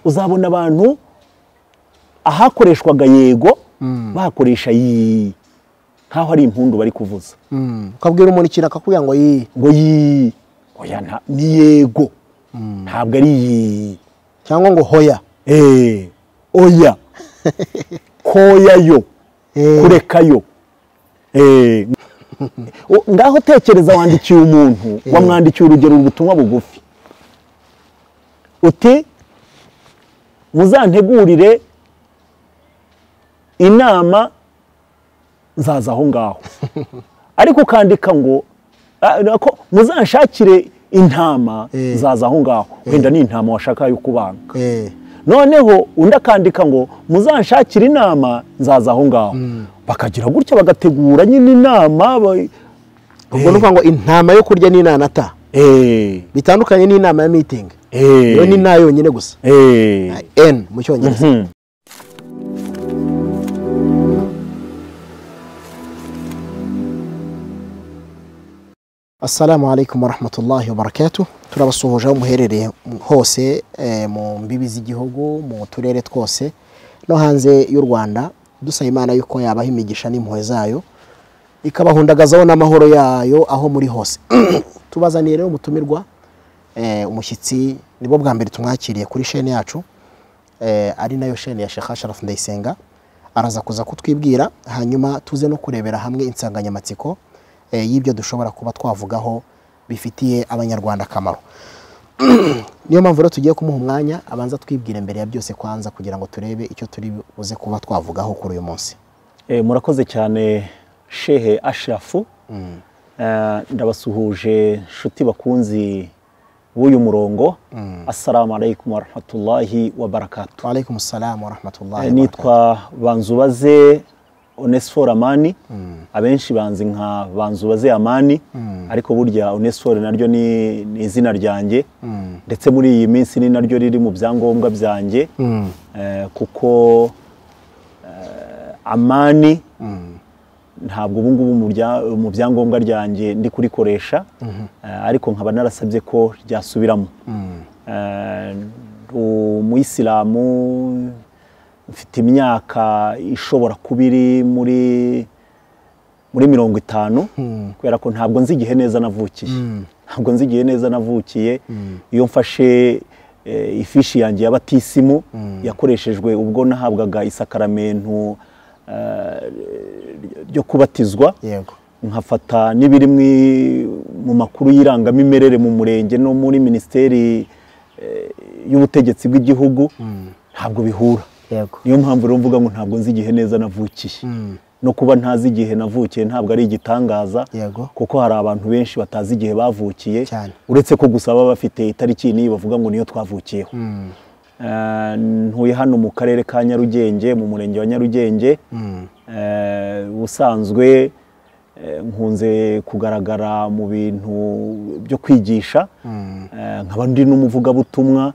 uzabona abantu ahakoreshwaga yego bakoresha yi nk'aho ari impundu bari kuvuza ukabwira umuntu ikintu akakubwira ngo yi ngo yi oya nta- ni yego ntabwo ari yi cyangwa ngo hoya Eh, oya koyayo Eh. kurekayo Eh, o- ngaho tekereza wandikiye umuntu wamwandikiye urugero ubutumwa bugufi uti muzantegurire inama nzaza aho ngaho ariko ukandika ngo "Ah, nako muzanshakire intama Eh. nzaza aho ngaho wenda ni intama washaka yo kubanga Eh. noneho undi akandika ngo muzanshakire inama nzaza aho ngaho bakagira gutya bagategura nyine inama ba- ubwo ni ukuvuga ngo intama yo kurya ni inanata Eh, bitandukanye n'inama ya mitingi eh, iyo ni nta yonyine gusa eh. n mu cyongereza Mhm. assalamu alaikum warahmatullahi wabarakatuh turabasuhuje aho muherereye hose eh, mu mbibi z'igihugu mu turere twose no hanze y'u rwanda dusaba imana yuko yabaha imigisha n'impuhwe zayo ikabahundagazaho n'amahoro yayo aho muri hose tubazaniye rero umutumirwa eh, umushyitsi nibwo bwa mbere tumwakiriye kuri shene yacu eh, ari nayo shene ya Sheikh Ashraf Ndayisenga araza kuza kutwibwira hanyuma tuze no kurebera hamwe insanganyamatsiko eh, y'ibyo dushobora kuba twavugaho bifitiye abanyarwanda akamaro niyo mpamvu rero tugiye kumuha umwanya abanza twibwire mbere ya byose kwanza kugira ngo turebe icyo turi buze kuba twavugaho kuri uyu munsi Eh, murakoze cyane shehe ashirafu Eh, ndabasuhuje nshuti bakunzi b'uyu murongo assalamu alaikum warahmatullahi wabarakatuh waalaikum salam warahmatullahi wabarakatuh. nitwa banzubaze onesiforo amani abenshi banzi nka banzubaze amani ariko burya onesiforo naryo ni ni izina ryanjye ndetse muri iyi minsi ni naryo riri mu byangombwa byanjye Eh, kuko eh, amani ntabwo ubu ngubu mu bya- mu byangombwa ryanjye ndi kurikoresha eh, ariko nkaba narasabye ko ryasubiramo Eh, ndi umuyisilamu mfite imyaka ishobora kuba iri muri muri mirongo itanu kubera ko ntabwo nzi igihe neza navukiye ntabwo nzi igihe neza navukiye iyo mfashe eh, ifishi yanjye ya batisimu yakoreshejwe ubwo nahabwaga isakaramentu eh, ryo kubatizwa yego nkafata n'ibiri mwi- mu makuru y'irangamimerere mu murenge no muri minisiteri eh, y'ubutegetsi bw'igihugu ntabwo bihura yego niyo mpamvu rero mvuga ngo ntabwo nzi igihe neza navukiye no kuba ntazi igihe navukiye ntabwo ari igitangaza Yego. kuko hari abantu benshi batazi igihe bavukiye Cyane. uretse ko gusa baba bafite itariki n'iyi bavuga ngo niyo twavukiyeho Eh, ntuye hano mu karere ka nyarugenge mu murenge wa nyarugenge Eh, ubusanzwe eh, nkunze kugaragara mu bintu byo kwigisha Eh, nkaba ndi n'umuvugabutumwa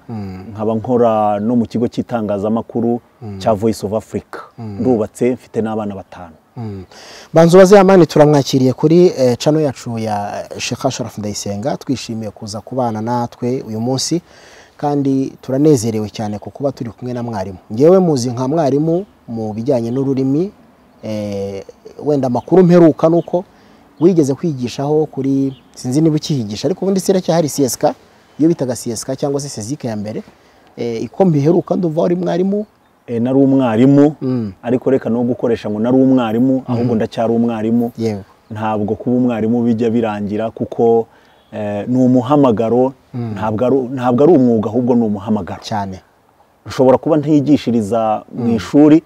nkaba nkora no mu kigo cy'itangazamakuru cya voice of africa ndubatse mfite n'abana batanu banzu baziyamani turamwakiriye kuri eh, cano yacu ya Sheikh Ashraf Ndayisenga twishimiye kuza kubana natwe uyu munsi kandi turanezerewe cyane ku kuba turi kumwe na mwarimu ngewe muzi nka mwarimu mu bijyanye n'ururimi eh, wenda amakuru mperuka nuko wigeze kwigishaho kuri sinzi niba ukihigisha ariko ubundi siracyahari CSK iyo bitaga CSK cyangwa se CSIC ya mbere eh, iko mbiheruka nduva uri mwarimu Eh, nari umwarimu ariko reka no gukoresha ngo nari umwarimu ahubwo ndacyari umwarimu yewe ntabwo kuba umwarimu bijya birangira kuko eh, ni umuhamagaro ntabwo ari- ntabwo ari umwuga ahubwo ni umuhamagaro cyane ushobora kuba ntiyigishiriza mu ishuri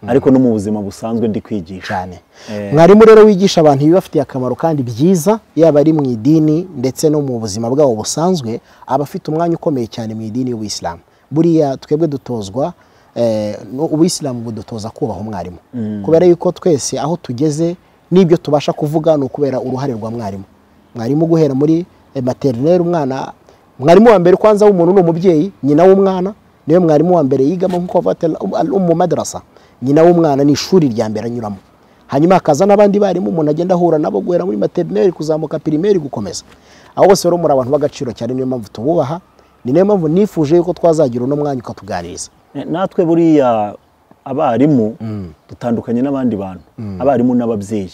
ariko no mu buzima busanzwe ndi kwigisha cyane Eh. mwarimu rero wigisha abantu ibibafitiye akamaro kandi byiza yaba ari mu idini ndetse no mu buzima bwabo busanzwe aba afite umwanya ukomeye cyane mu idini y'ubuyisilamu buriya twebwe dutozwa eh, no- ubuyisilamu budutoza kubaha umwarimu kubera yuko twese aho tugeze n'ibyo tubasha kuvuga ni ukubera uruhare rwa mwarimu mwarimu guhera muri eh, materineri umwana mwarimu wa mbere kwanza w'umuntu ni umubyeyi nyina w'umwana niwe mwarimu wa mbere yigamo nk'uko bavuga mu madarasa nyina w'umwana ni ishuri rya mbere anyuramo hanyuma hakaza n'abandi barimu umuntu agenda ahura nabo guhera muri materineri kuzamuka pirimeri gukomeza abo bose rero muri abantu b'agaciro cyane niyo mpamvu tububaha ni nayo mpamvu nifuje yuko twazagira uno mwanya ukatuganiriza natwe buriya abarimu dutandukanye n'abandi bantu abarimu n'ababyeyi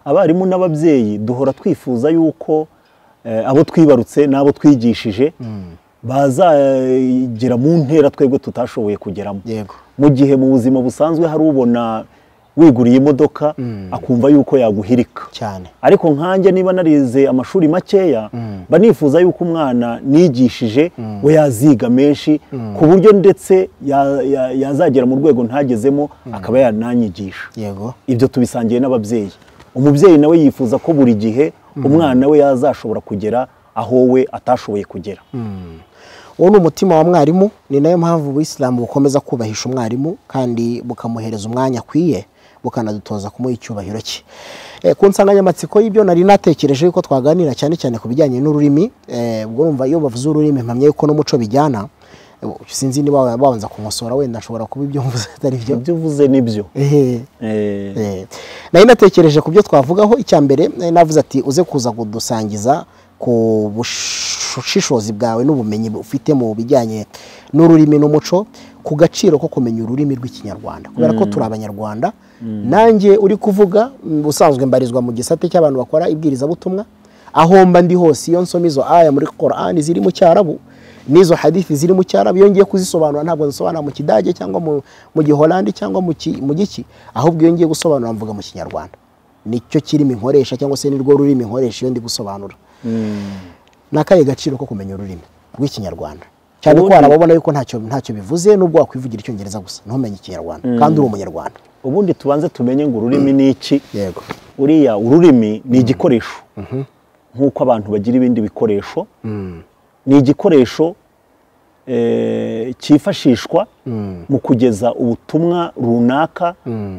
abarimu n'ababyeyi duhora twifuza yuko eh, abo twibarutse n'abo twigishije bazagera mu ntera twebwe tutashoboye kugeramo yego mu gihe mu buzima busanzwe hari ubona wiguriye imodoka akumva yuko yaguhirika cyane ariko nkanjye niba narize amashuri makeya mba nifuza yuko umwana nigishije we yaziga menshi ku buryo ndetse ya- ya- yazagera mu rwego ntagezemo akaba yananyigisha yego ibyo tubisangiye n'ababyeyi umubyeyi nawe yifuza ko buri gihe umwana we yazashobora kugera aho we atashoboye kugera uwo ni umutima wa mwarimu ni nayo mpamvu ubuyisilamu bukomeza kubahisha umwarimu kandi bukamuhereza umwanya akwiye bukanadutoza kumuha icyubahiro cye Eh, ku nsanganyamatsiko y'ibyo nari natekereje yuko twaganira cyane cyane ku bijyanye n'ururimi eh, ubwo urumva iyo bavuze ururimi mpamya yuko n'umuco bijyana Eh, sinzi niba wa- wabanza kunkosora wenda nshobora kuba ibyo mvuze atari byo ibyo uvuze nibyo Eh, Eh, Eh, nari natekereje ku byo twavugaho icya mbere nari navuze ati uze kuza kudusangiza ku bushishozi bwawe n'ubumenyi ufite mu bijyanye n'ururimi n'umuco ku gaciro ko kumenya ururimi rw'ikinyarwanda kubera ko turi abanyarwanda nanjye uri kuvuga mm, ubusanzwe mbarizwa mu gisate cy'abantu bakora ibwirizabutumwa aho mba ndi hose iyo nsoma izo aya muri korani ziri mu cyarabu n'izo hadithi ziri mu cyarabu iyo ngiye kuzisobanura ntabwo nzisobanura mu kidage cyangwa mu, mu giholandi cyangwa mu, ki, mu giki ahubwo iyo ngiye gusobanura mvuga mu kinyarwanda nicyo kirimi nkoresha cyangwa se nirwo rurimi nkoresha iyo ndi gusobanura ni akahe gaciro ko kumenya ururimi rw'ikinyarwanda cyane ko Ubundi- warababona yuko ntacyo ntacyo bivuze nubwo wakwivugira icyongereza gusa ntumenye ikinyarwanda kandi uri umunyarwanda ubundi tubanze tumenye ngo ururimi ni iki yego uriya ururimi ni igikoresho nk'uko abantu bagira ibindi bikoresho ni igikoresho eh, cyifashishwa mu kugeza ubutumwa runaka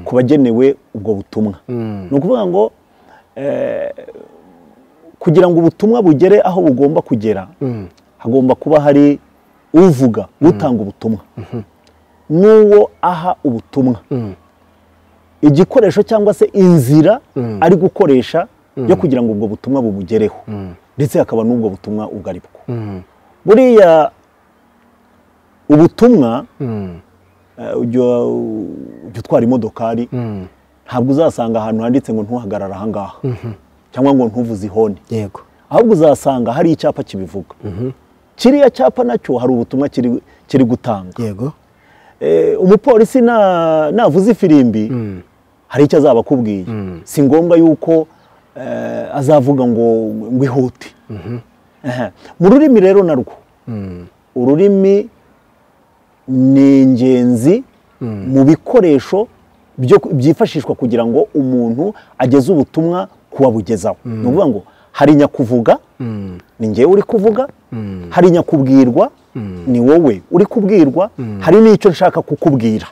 ku bagenewe ubwo butumwa ni ukuvuga ngo eh, kugira ngo ubutumwa bugere aho bugomba kugera hagomba kuba hari uvuga utanga ubutumwa n'uwo aha ubutumwa igikoresho cyangwa se inzira ari gukoresha yo kugira ngo ubwo butumwa bumugereho ndetse hakaba n'ubwo butumwa ubwo ari bwo buriya ubutumwa eh, ujya ujya utwara imodokari ntabwo uzasanga ahantu handitse ngo ntuhagarare ahangaha cyangwa ngo ntuvuze ihoni yego ahubwo uzasanga hari icyapa kibivuga kiriya cyapa nacyo hari ubutumwa kiri- kiri gutanga yego Eh, umupolisi na- navuze ifirimbi hari icyo azaba akubwiye si ngombwa yuko eh, azavuga ngo ngo ihute Ehe. mu rurimi rero narwo ururimi ni ingenzi mu bikoresho byo- byifashishwa kugira ngo umuntu ageze ubutumwa ku wabugezaho ni ukuvuga ngo hari nyakuvuga ni ngewe uri kuvuga hari nyakubwirwa ni wowe uri kubwirwa hari n'icyo nshaka kukubwira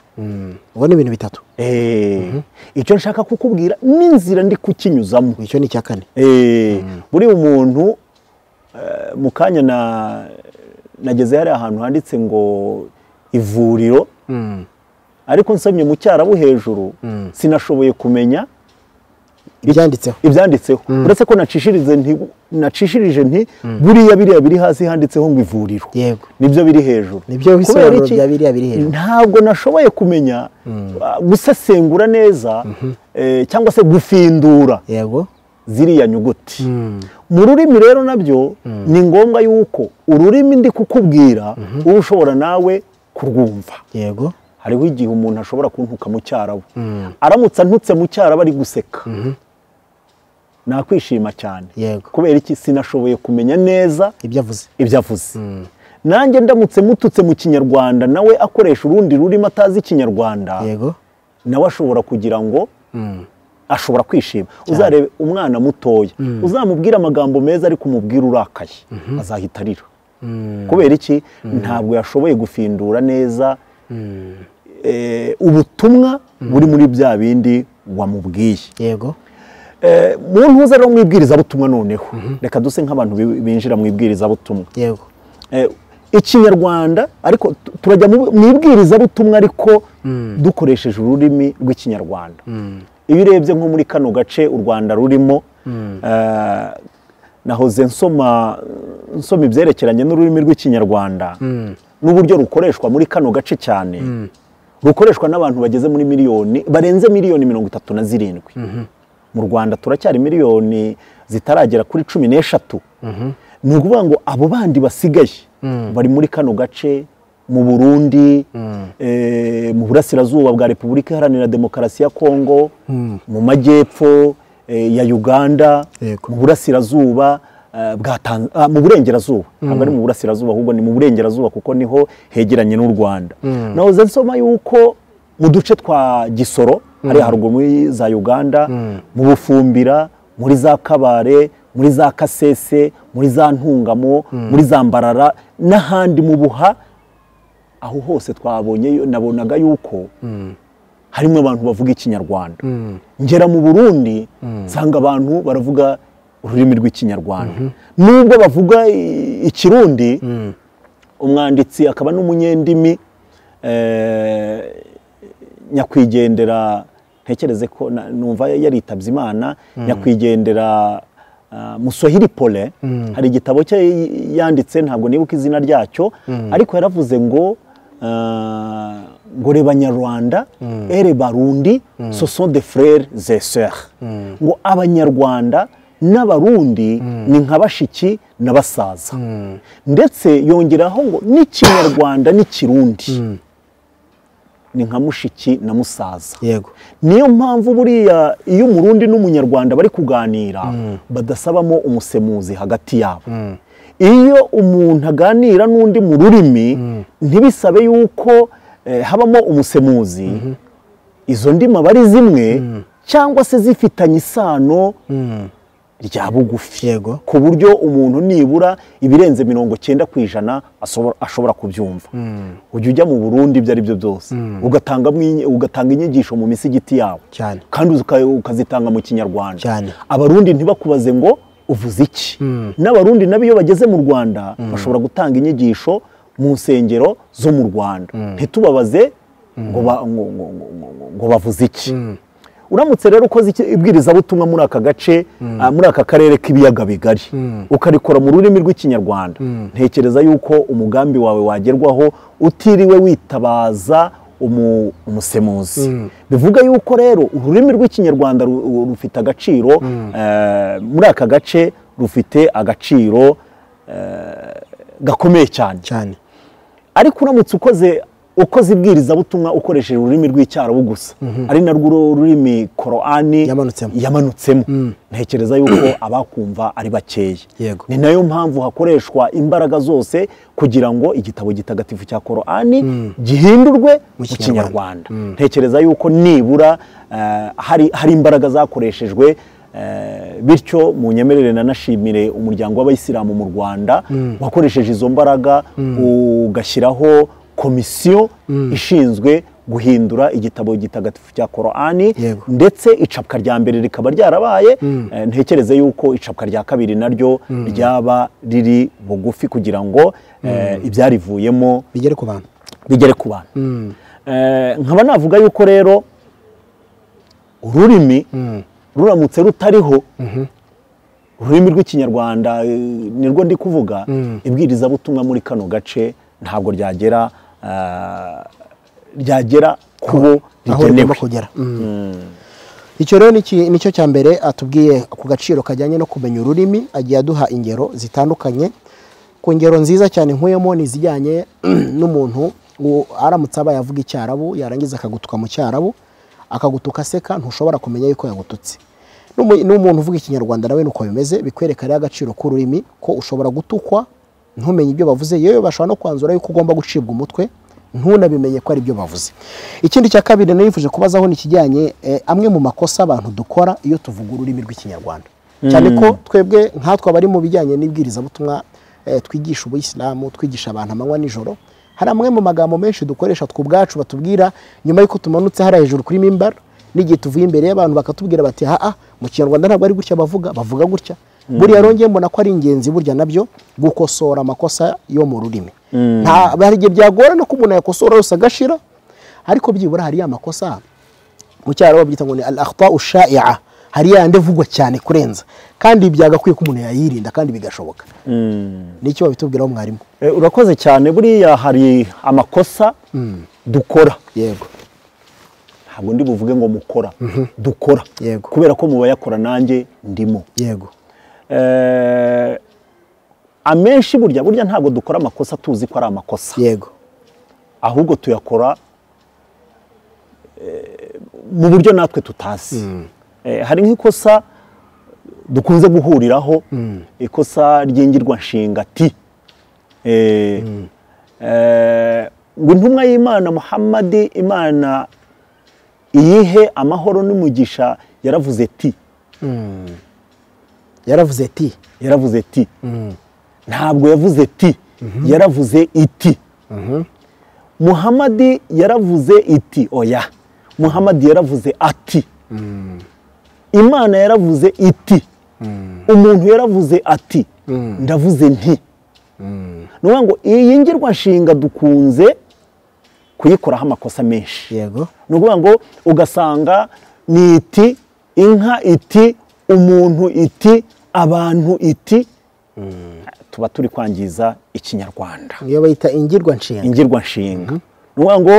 ubwo ni ibintu bitatu Eh, icyo nshaka kukubwira n'inzira ndi kukinyuzamo icyo ni icya kane Eh, buriya umuntu eh, mu kanya na- nageze hari ahantu handitse ngo ivuriro ariko nsomye mu cyarabu hejuru sinashoboye kumenya ibyanditseho ibyanditseho uretse ko nacishirije nti nacishirije nti buriya biriya biri hasi handitseho ngo ivuriro yego nibyo biri hejuru Nibyo Kubera bisobanuro iki? bya biriya biri hejuru. ntabwo nashoboye kumenya ah, gusesengura neza eh, cyangwa se gufindura yego ziriya nyuguti mu rurimi rero nabyo ni ngombwa yuko ururimi ndi kukubwira uba ushobora nawe kurwumva yego hariho igihe umuntu ashobora kuntuka mu cyarabu aramutse antutse mu cyarabu ari guseka nakwishima cyane Yego. kubera iki sinashoboye kumenya neza ibyo avuze ibyo avuze nanjye ndamutse mututse mu kinyarwanda nawe akoresha urundi rurimi atazi ikinyarwanda yego nawe ashobora kugira ngo ashobora kwishima uzarebe umwana mutoya uzamubwira amagambo meza ariko umubwira urakaye azahita arira kubera iki ntabwo yashoboye gufindura neza eh, ubutumwa buri muri bya bindi wamubwiye yego Eh, mu ntuza rero mu ibwirizabutumwa noneho reka duse nk'abantu bi- binjira mu ibwirizabutumwa yego Eh, ikinyarwanda ariko tu- turajya mu mu ibwirizabutumwa ariko dukoresheje ururimi rw'ikinyarwanda iyo urebye nko muri kano gace u rwanda rurimo eh, nahoze nsoma nsoma ibyerekeranye n'ururimi rw'ikinyarwanda n'uburyo rukoreshwa muri kano gace cyane rukoreshwa n'abantu bageze muri miliyoni barenze miliyoni mirongo itatu na zirindwi mu rwanda turacyari miliyoni zitaragera kuri cumi n'eshatu ni ukuvuga ngo abo bandi basigaye bari muri kano gace mu burundi mu burasirazuba bwa repubulika iharanira demokarasi ya kongo mu majyepfo ya uganda mu burasirazuba mu burengerazuba ntabwo ari mu burasirazuba ahubwo ni mu burengerazuba kuko niho hegeranye n'u rwanda nahoze nsoma yuko mu duce twa gisoro hariya haruguru muri za uganda mu bufumbira muri za kabare muri za kasese muri za ntungamo muri za mbarara n'ahandi mu buha aho hose twabonye nabonaga yuko harimo abantu bavuga ikinyarwanda ngera mu burundi nsanga abantu baravuga ururimi rw'ikinyarwanda nubwo bavuga ikirundi umwanditsi akaba n'umunyendimi nyakwigendera ntekereze ko numva yaritabye imana nyakwigendera musohiri pole hari igitabo cye yanditse ntabwo nibuka izina ryacyo ariko yaravuze ngo ngo reba nyarwanda ere barundi soso de frere zeseri ngo abanyarwanda n'abarundi ni nka bashiki na basaza ndetse yongeraho ngo n'ikinyarwanda n'ikirundi ni nka mushiki na musaza niyo mpamvu buriya iyo umurundi n'umunyarwanda bari kuganira badasabamo umusemuzi hagati yabo iyo umuntu aganira n'undi mu rurimi ntibisabe yuko habamo umusemuzi izo ndimi aba ari zimwe cyangwa se zifitanye isano rya bugufi ku buryo umuntu nibura ibirenze mirongo cyenda ku ijana ashobora kubyumva ujya ujya mu burundi ibyo ari byo byose ugatanga inyigisho mu misigiti yawe kandi ukazitanga mu kinyarwanda abarundi ntibakubaze ngo uvuze iki n'abarundi nabo iyo bageze mu rwanda bashobora gutanga inyigisho mu nsengero zo mu rwanda ntitubabaze ngo bavuze iki uramutse rero ukoze ibwirizabutumwa muri aka gace muri aka karere k'ibiyaga bigari ukarikora mu rurimi rw'ikinyarwanda ntekereza yuko umugambi wawe wagerwaho utiriwe witabaza umusemuzi bivuga yuko rero ururimi rw'ikinyarwanda rufite agaciro muri aka gace rufite agaciro gakomeye cyane ariko uramutse ukoze ukoze ibwirizabutumwa ukoresheje ururimi rw'icyarabu gusa ari narwo ururimi korani yamanutsemo ntekereza yuko abakumva ari bakeya ni nayo mpamvu hakoreshwa imbaraga zose kugira ngo igitabo gitagatifu cya korani gihindurwe mu kinyarwanda ntekereza yuko nibura hari imbaraga zakoreshejwe bityo mu nyemerere nanashimire umuryango w'abayisilamu mu rwanda wakoresheje izo mbaraga ugashyiraho komisiyo ishinzwe guhindura igitabo gitagatifu cya korani ndetse icapwa rya mbere rikaba ryarabaye ntekereze yuko icapwa rya kabiri naryo ryaba riri bugufi kugira ngo ibyarivuyemo bigere ku bantu nkaba navuga yuko rero ururimi ruramutse rutariho ururimi rw'ikinyarwanda nirwo ndi kuvuga ibwirizabutumwa muri kano gace ntabwo ryagera ryagera kubo rigenewe icyo rero nicyo cya mbere atubwiye ku gaciro kajyanye no kumenya ururimi agiye aduha ingero zitandukanye ku ngero nziza cyane nkuyemo ni izijyanye n'umuntu aramutse aba yavuga icyarabu yarangiza akagutuka mu cyarabu akagutuka aseka ntushobora kumenya yuko yagututse n'umuntu uvuga ikinyarwanda nawe nuko bimeze bikwereka rero agaciro k'ururimi ko ushobora gutukwa ntumenye ibyo bavuze yewe bashobora no kwanzura yuko ugomba gucibwa umutwe ntunabimenye ko ari byo bavuze ikindi cya kabiri nifuje kubazaho ni ikijyanye amwe mu makosa abantu dukora iyo tuvuga ururimi rw'ikinyarwanda cyane ko twebwe nkatwe abari mu bijyanye n'ibwirizabutumwa twigisha ubuyisilamu twigisha abantu amanywa n'ijoro hari amwe mu magambo menshi dukoresha tw'ubwacu batubwira nyuma y'uko tumanutse hariya hejuru kuri mimbara n'igihe tuvuye imbere y'abantu bakatubwira bati haha mu kinyarwanda ntabwo ari gutya bavuga bavuga gutya buriya rongeye mbona ko ari ingenzi burya nabyo gukosora amakosa yo mu rurimi hari igihe byagorana ko umuntu yakosora yose agashira ariko byibura hariya amakosa mu cyaro babyita ngo ni al akhta ushai'a hari ya yandi avugwa cyane kurenza kandi byagakwiye ko umuntu yayirinda kandi bigashoboka ni icyo babitubwiraho mwarimu Eh, urakoze cyane buriya hari amakosa dukora yego ntabwo ndi buvuge ngo mukora dukora Yego. kubera ko mu bayakora nanjye ndimo yego Eh, amenshi burya burya ntabwo dukora amakosa tuzi ko ari amakosa yego ahubwo tuyakora eh, mu buryo natwe tutazi Eh, hari nk'ikosa dukunze guhuriraho ikosa ry'ingirwa nshinga ti Eh, eh, ngo intumwa y'imana muhammadi imana iyihe amahoro n'umugisha yaravuze ti yaravuze ati yaravuze ti ntabwo yavuze ti yaravuze iti muhamadi yaravuze iti oya muhamadi yaravuze ati imana yaravuze iti umuntu yaravuze ati ndavuze nti ni ukuvuga ngo iyi ngirwanshinga dukunze kuyikoraho amakosa menshi yego ni ukuvuga ngo ugasanga ni iti inka iti umuntu iti abantu iti tuba turi kwangiza ikinyarwanda iyo bayita ingirwa nshinga ingirwanshinga ni ukuvuga ngo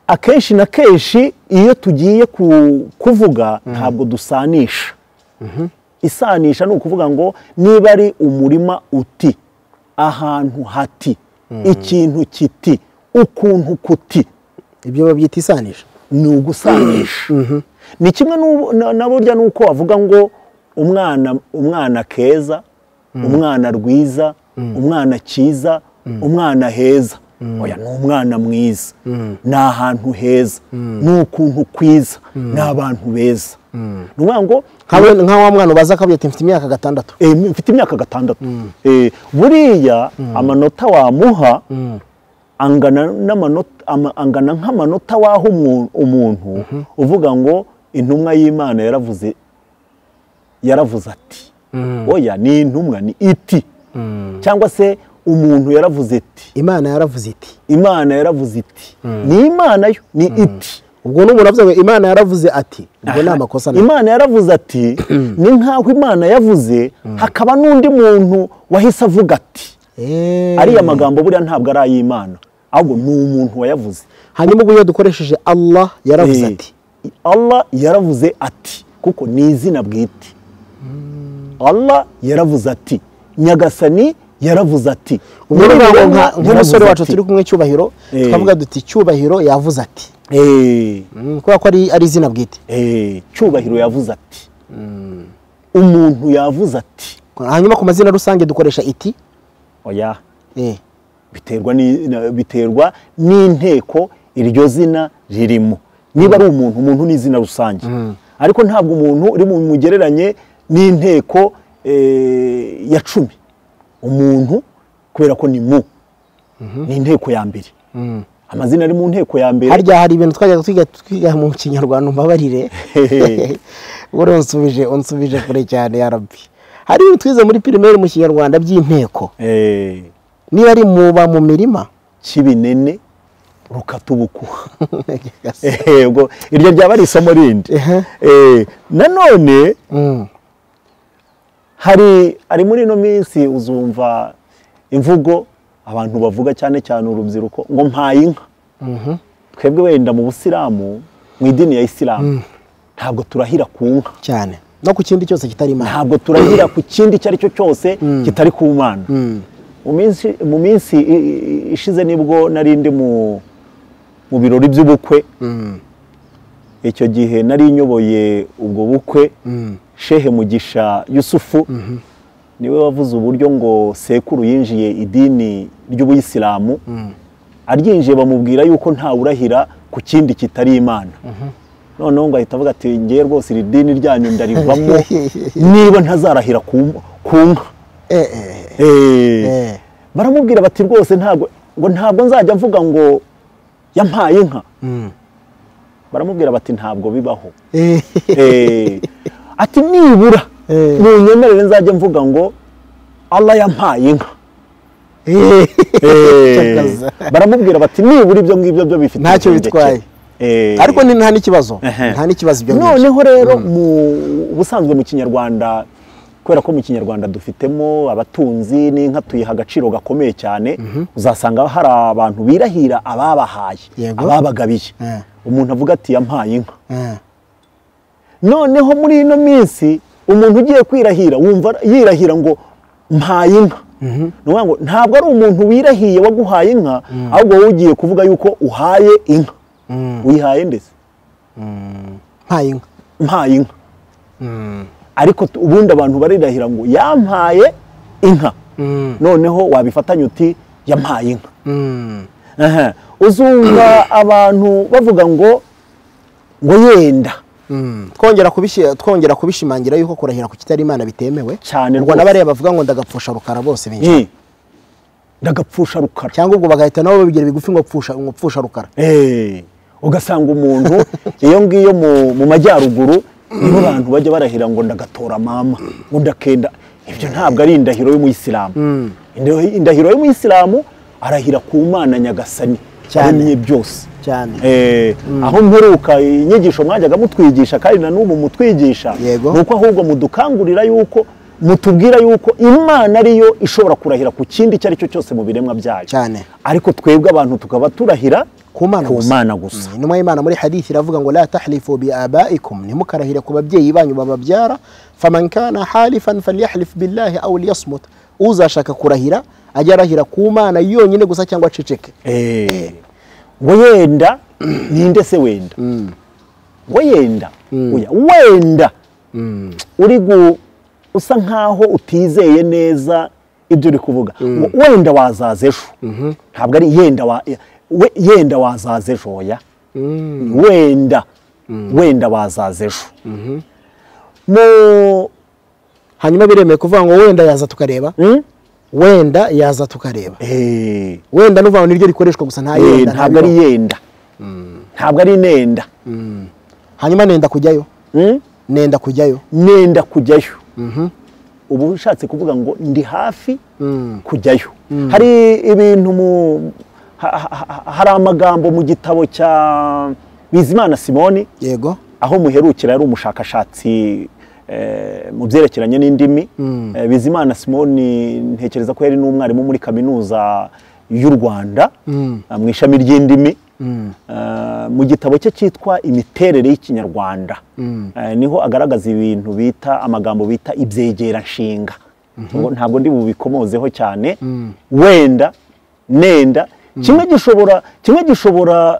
akenshi na kenshi iyo tugiye ku- kuvuga ntabwo dusanisha isanisha ni ukuvuga ngo niba ari umurima uti ahantu hati ikintu kiti ukuntu kuti ibyo babyita isanisha ni ugusanisha ni kimwe n'ubu- na- na burya n'uko wavuga ngo umwana umwana keza umwana rwiza umwana cyiza umwana heza oya ni umwana mwiza ni ahantu heza ni ukuntu kwiza ni abantu beza ni ukuvuga ngo Nkawe- nka wa mwana ubaza akavuga ati mfite imyaka gatandatu eh, mfite imyaka gatandatu Eh, buriya amanota wamuha angana n'amanota- ama- angana nk'amanota waha umu- umuntu uvuga ngo intumwa y'imana yaravuze yaravuze ati oya ni intumwa ni iti cyangwa se umuntu yaravuze ati imana yaravuze iti imana yaravuze iti ni imana yo ni iti ubwo n'umuntu avuze ngo imana yaravuze ati ubwo ni Aha, amakosa nayo. imana yaravuze ati ni nk'aho imana yavuze hakaba n'undi muntu wahise avuga ati Eh. ariya magambo buriya ntabwo ari ay'imana ahubwo ni umuntu wayavuze hanyuma ubwo iyo dukoresheje allah yaravuze Eh, ati allah yaravuze ati kuko ni izina bwite allah yaravuze ati nyagasani yaravuze ati ubwo ni ukuvuga ngo nka- nk'umusore Yaravuze wacu ati. turi kumwe cyubahiro Eh. twavuga duti cyubahiro yavuze ati Eh, Mm, kubera ko ari ari izina bwite eh, cyubahiro yavuze ati umuntu yavuze ati hanyuma ku mazina rusange dukoresha iti oya Eh. biterwa ni- na- biterwa n'inteko iryo zina ririmo niba ari umuntu umuntu ni izina rusange ariko ntabwo umuntu uri mu mugereranye n'inteko eh, ya cumi umuntu kubera ko ni mu ni inteko ya mbere amazina ari mu nteko ya mbere harya hari ibintu twajyaga twiga twiga mu kinyarwanda umbabarire buri unsubije unsubije kure cyane ya rabbi hari ibintu twize muri pirimeri mu kinyarwanda by'inteko Eh, niba ari muba mu mirima kibinene rukatubukuha Gase. Eh, ubwo iryo ryaba ari isomo rindi Ehe. Eh, nanone Mm, hari ari muri ino minsi uzumva imvugo abantu bavuga cyane cyane urubyiruko ngo mpaye inka twebwe wenda mu busilamu mu idini ya isilamu ntabwo turahira ku nka cyane no ku kindi cyose kitari imana ntabwo turahira ku kindi icyo ari cyo cyose kitari ku mana mu minsi- mu minsi i- i- ishize nibwo nari ndi mu mu birori by'ubukwe icyo gihe nari nyoboye ubwo bukwe shehe mugisha yusufu niwe wavuze uburyo ngo sekuru yinjiye idini ry'ubuyisilamu aryinjiye bamubwira yuko ntawe urahira ku kindi kitari imana noneho ngo ahita avuga ati ngewe rwose iri dini ryanyu ndarivamo niba ntazarahira ku ku nka Eh, eh, eh. Eh, Eh. baramubwira bati rwose ntabwo ngo ntabwo nzajya mvuga ngo yampaye inka baramubwira bati ntabwo bibaho Eh, Eh, ati nibura Eh. munyemerere nzajya mvuga ngo allah yampaye inka eh. Eh, Cakaza. baramubwira bati nibura ibyo ngibyo byo bifite Ntacyo impinduke." bitwaye. ariko ni nta n'ikibazo nta n'ikibazo ibyo ngibyo noneho rero mu ubusanzwe mu kinyarwanda kubera ko mu kinyarwanda dufitemo abatunzi n'inka tuyiha agaciro gakomeye cyane uzasanga hari abantu birahira ababahaye Yego. ababagabiye Eh. umuntu avuga ati yampaye inka Eh, noneho muri ino minsi umuntu ugiye kwirahira wumva yirahira ngo mpaye inka Ni ukuvuga ngo ntabwo ari umuntu wirahiye waguhaye inka ahubwo wowe ugiye kuvuga yuko uhaye inka mm, uyihaye ndetse mm, mpaye inka mpaye inka Mm, ariko tu- ubundi abantu barirahira ngo yampaye inka mm, noneho wabifatanya uti yampaye inka mm, Aha. uzumva abantu bavuga ngo ngo yenda mm. twongera kubishi- twongera kubishimangira yuko kurahira ku kitari imana bitemewe Cyane ubwo rwose. n'abariya bavuga ngo ndagapfusha rukara bose binjira Eh, ndagapfusha rukara cyangwa ubwo bagahita nabo babigira bigufi ngo pfusha ngo pfusha rukara Eh, ugasanga umuntu iyo ngiyo mu, mu majyaruguru nibo abantu bajya barahira ngo ndagatora mama ngo ndakenda ibyo ntabwo ari indahiro y'umuyisilamu Indahi- indahiro y'umuyisilamu arahira ku mana nyagasani Cyane. yaremye byose cyane Eh, aho mperuka inyigisho mwajyaga mutwigisha kandi na n'ubu mutwigisha Yego. ni uko ahubwo mudukangurira yuko mutubwira yuko imana ariyo ishobora kurahira ku kindi icyo ari cyo cyose mu biremwa byayo Cyane. ariko twebwe abantu tukaba turahira ku mana ku gusa. mana gusa Mm, intumwa y'imana muri hadithi iravuga ngo la tahlifu bi abaikum ntimukarahire ku babyeyi banyu bababyara faman kana halifan falyahlif billahi aw liyasmut uzashaka kurahira ajye arahira ku mana yonyine gusa cyangwa aceceke Eh, ngo yenda ninde se wenda ngo yenda oya, wenda uri gu usa nkaho utizeye neza ibyo uri kuvuga ngo wenda wazaza ejo ntabwo ari yenda wa- we- yenda wazaza ejo oya wenda wenda wazaza ejo mu hanyuma biremeye kuvuga ngo wenda yaza tukareba Mm? wenda yaza tukareba Eh. wenda n'uvuga ngo niryo rikoreshwa gusa nta Eh, yenda nta ntabwo ari bibaho. yenda ntabwo ari nenda hanyuma nenda kujyayo Mm? nenda kujyayo nenda kujyayo ubu ushatse kuvuga ngo ndi hafi kujyayo hari ibintu mu ha- ha- ha- hari amagambo mu gitabo cya bizimana simoni yego aho muherukira yari umushakashatsi eh, mu byerekeranye n'indimi Eh, bizimana simoni ntekereza ko yari n'umwarimu muri kaminuza y'u rwanda eh, mu ishami ry'indimi Eh, mu gitabo cye cyitwa imiterere y'ikinyarwanda Eh, niho agaragaza ibintu bita amagambo bita ibyegeranshinga Ngo ntabwo ndi bubikomozeho cyane wenda nenda kimwe gishobora kimwe gishobora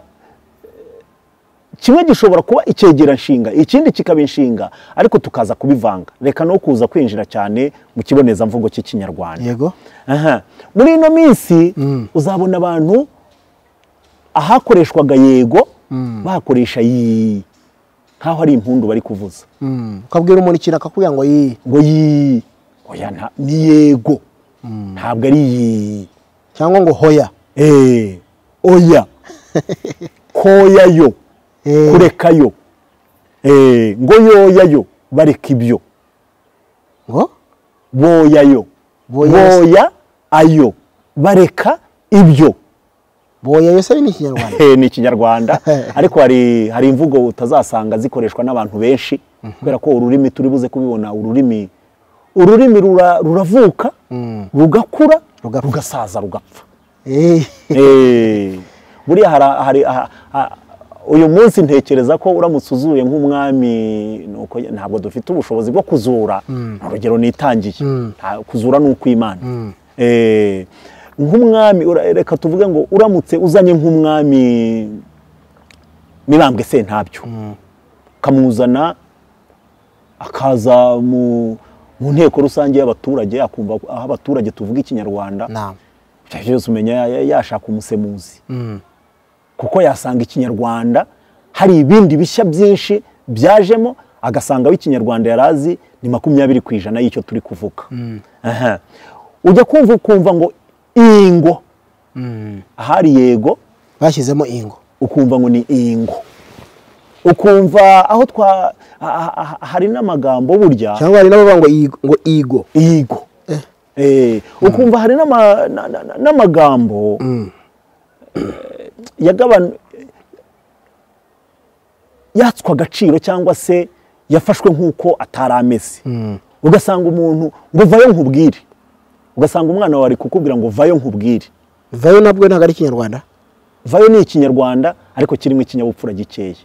kimwe gishobora kuba icyegera nshinga ikindi kikaba inshinga ariko tukaza kubivanga reka no kuza kwinjira cyane mu kibonezamvugo cy'ikinyarwanda yego Aha. muri ino minsi uzabona abantu ahakoreshwaga yego bahakoresha yi nkaho ari impundu bari kuvuza Mm. ukabwira umuntu ikintu akakubwira ngo yii ngo yi oya nta- ni yego ntabwo ari yi cyangwa ngo hoya Eh, oya koyayo Eh. kurekayo Eh, ngo yoyayo bareka ibyo ngo boyayo Boya- boya ayo bareka ibyo boyayo se ni ikinyarwanda Eh, ni ikinyarwanda ariko hari hari imvugo utazasanga zikoreshwa n'abantu benshi kubera ko ururimi turi buze kubibona ururimi ururimi rura- ruravuka rugakura Rugapfa. rugasaza rugapfa Eh, Eh, buriya hari hari aha- aha- uyu munsi ntekereza ko uramutse uzuye nk'umwami ni uko- ntabwo dufite ubushobozi bwo kuzura urugero nitangiye Nta- kuzura ni ukw'imana Eh, nk'umwami ura- reka tuvuge ngo uramutse uzanye nk'umwami mibambwe sentabyo ukamuzana akaza mu mu nteko rusange y'abaturage akumva aho abaturage tuvuga ikinyarwanda nta ibyo byose umenya ya- ya- yashaka umusemuzi Mm. kuko yasanga ikinyarwanda hari ibindi bishya byinshi byajemo agasanga ikinyarwanda yari azi ni makumyabiri ku ijana y'icyo turi kuvuga Aha. ujya kumva ukumva ngo ingo ahari yego bashyizemo ingo ukumva ngo ni ingo ukumva aho twa ah- ah- ah- hari n'amagambo burya cyangwa hari n'abavuga ngo igo ngo igo igo Eh, ukumva hari n'ama- na- na- na- n'amagambo yagabanu yatswe agaciro cyangwa se yafashwe nk'uko atari ameze ugasanga umuntu ngo vayo nkubwire ugasanga umwana wawe ari kukubwira ngo vayo nkubwire vayo nabwo ntabwo ari ikinyarwanda vayo ni ikinyarwanda ariko kirimo ikinyabupfura gikeya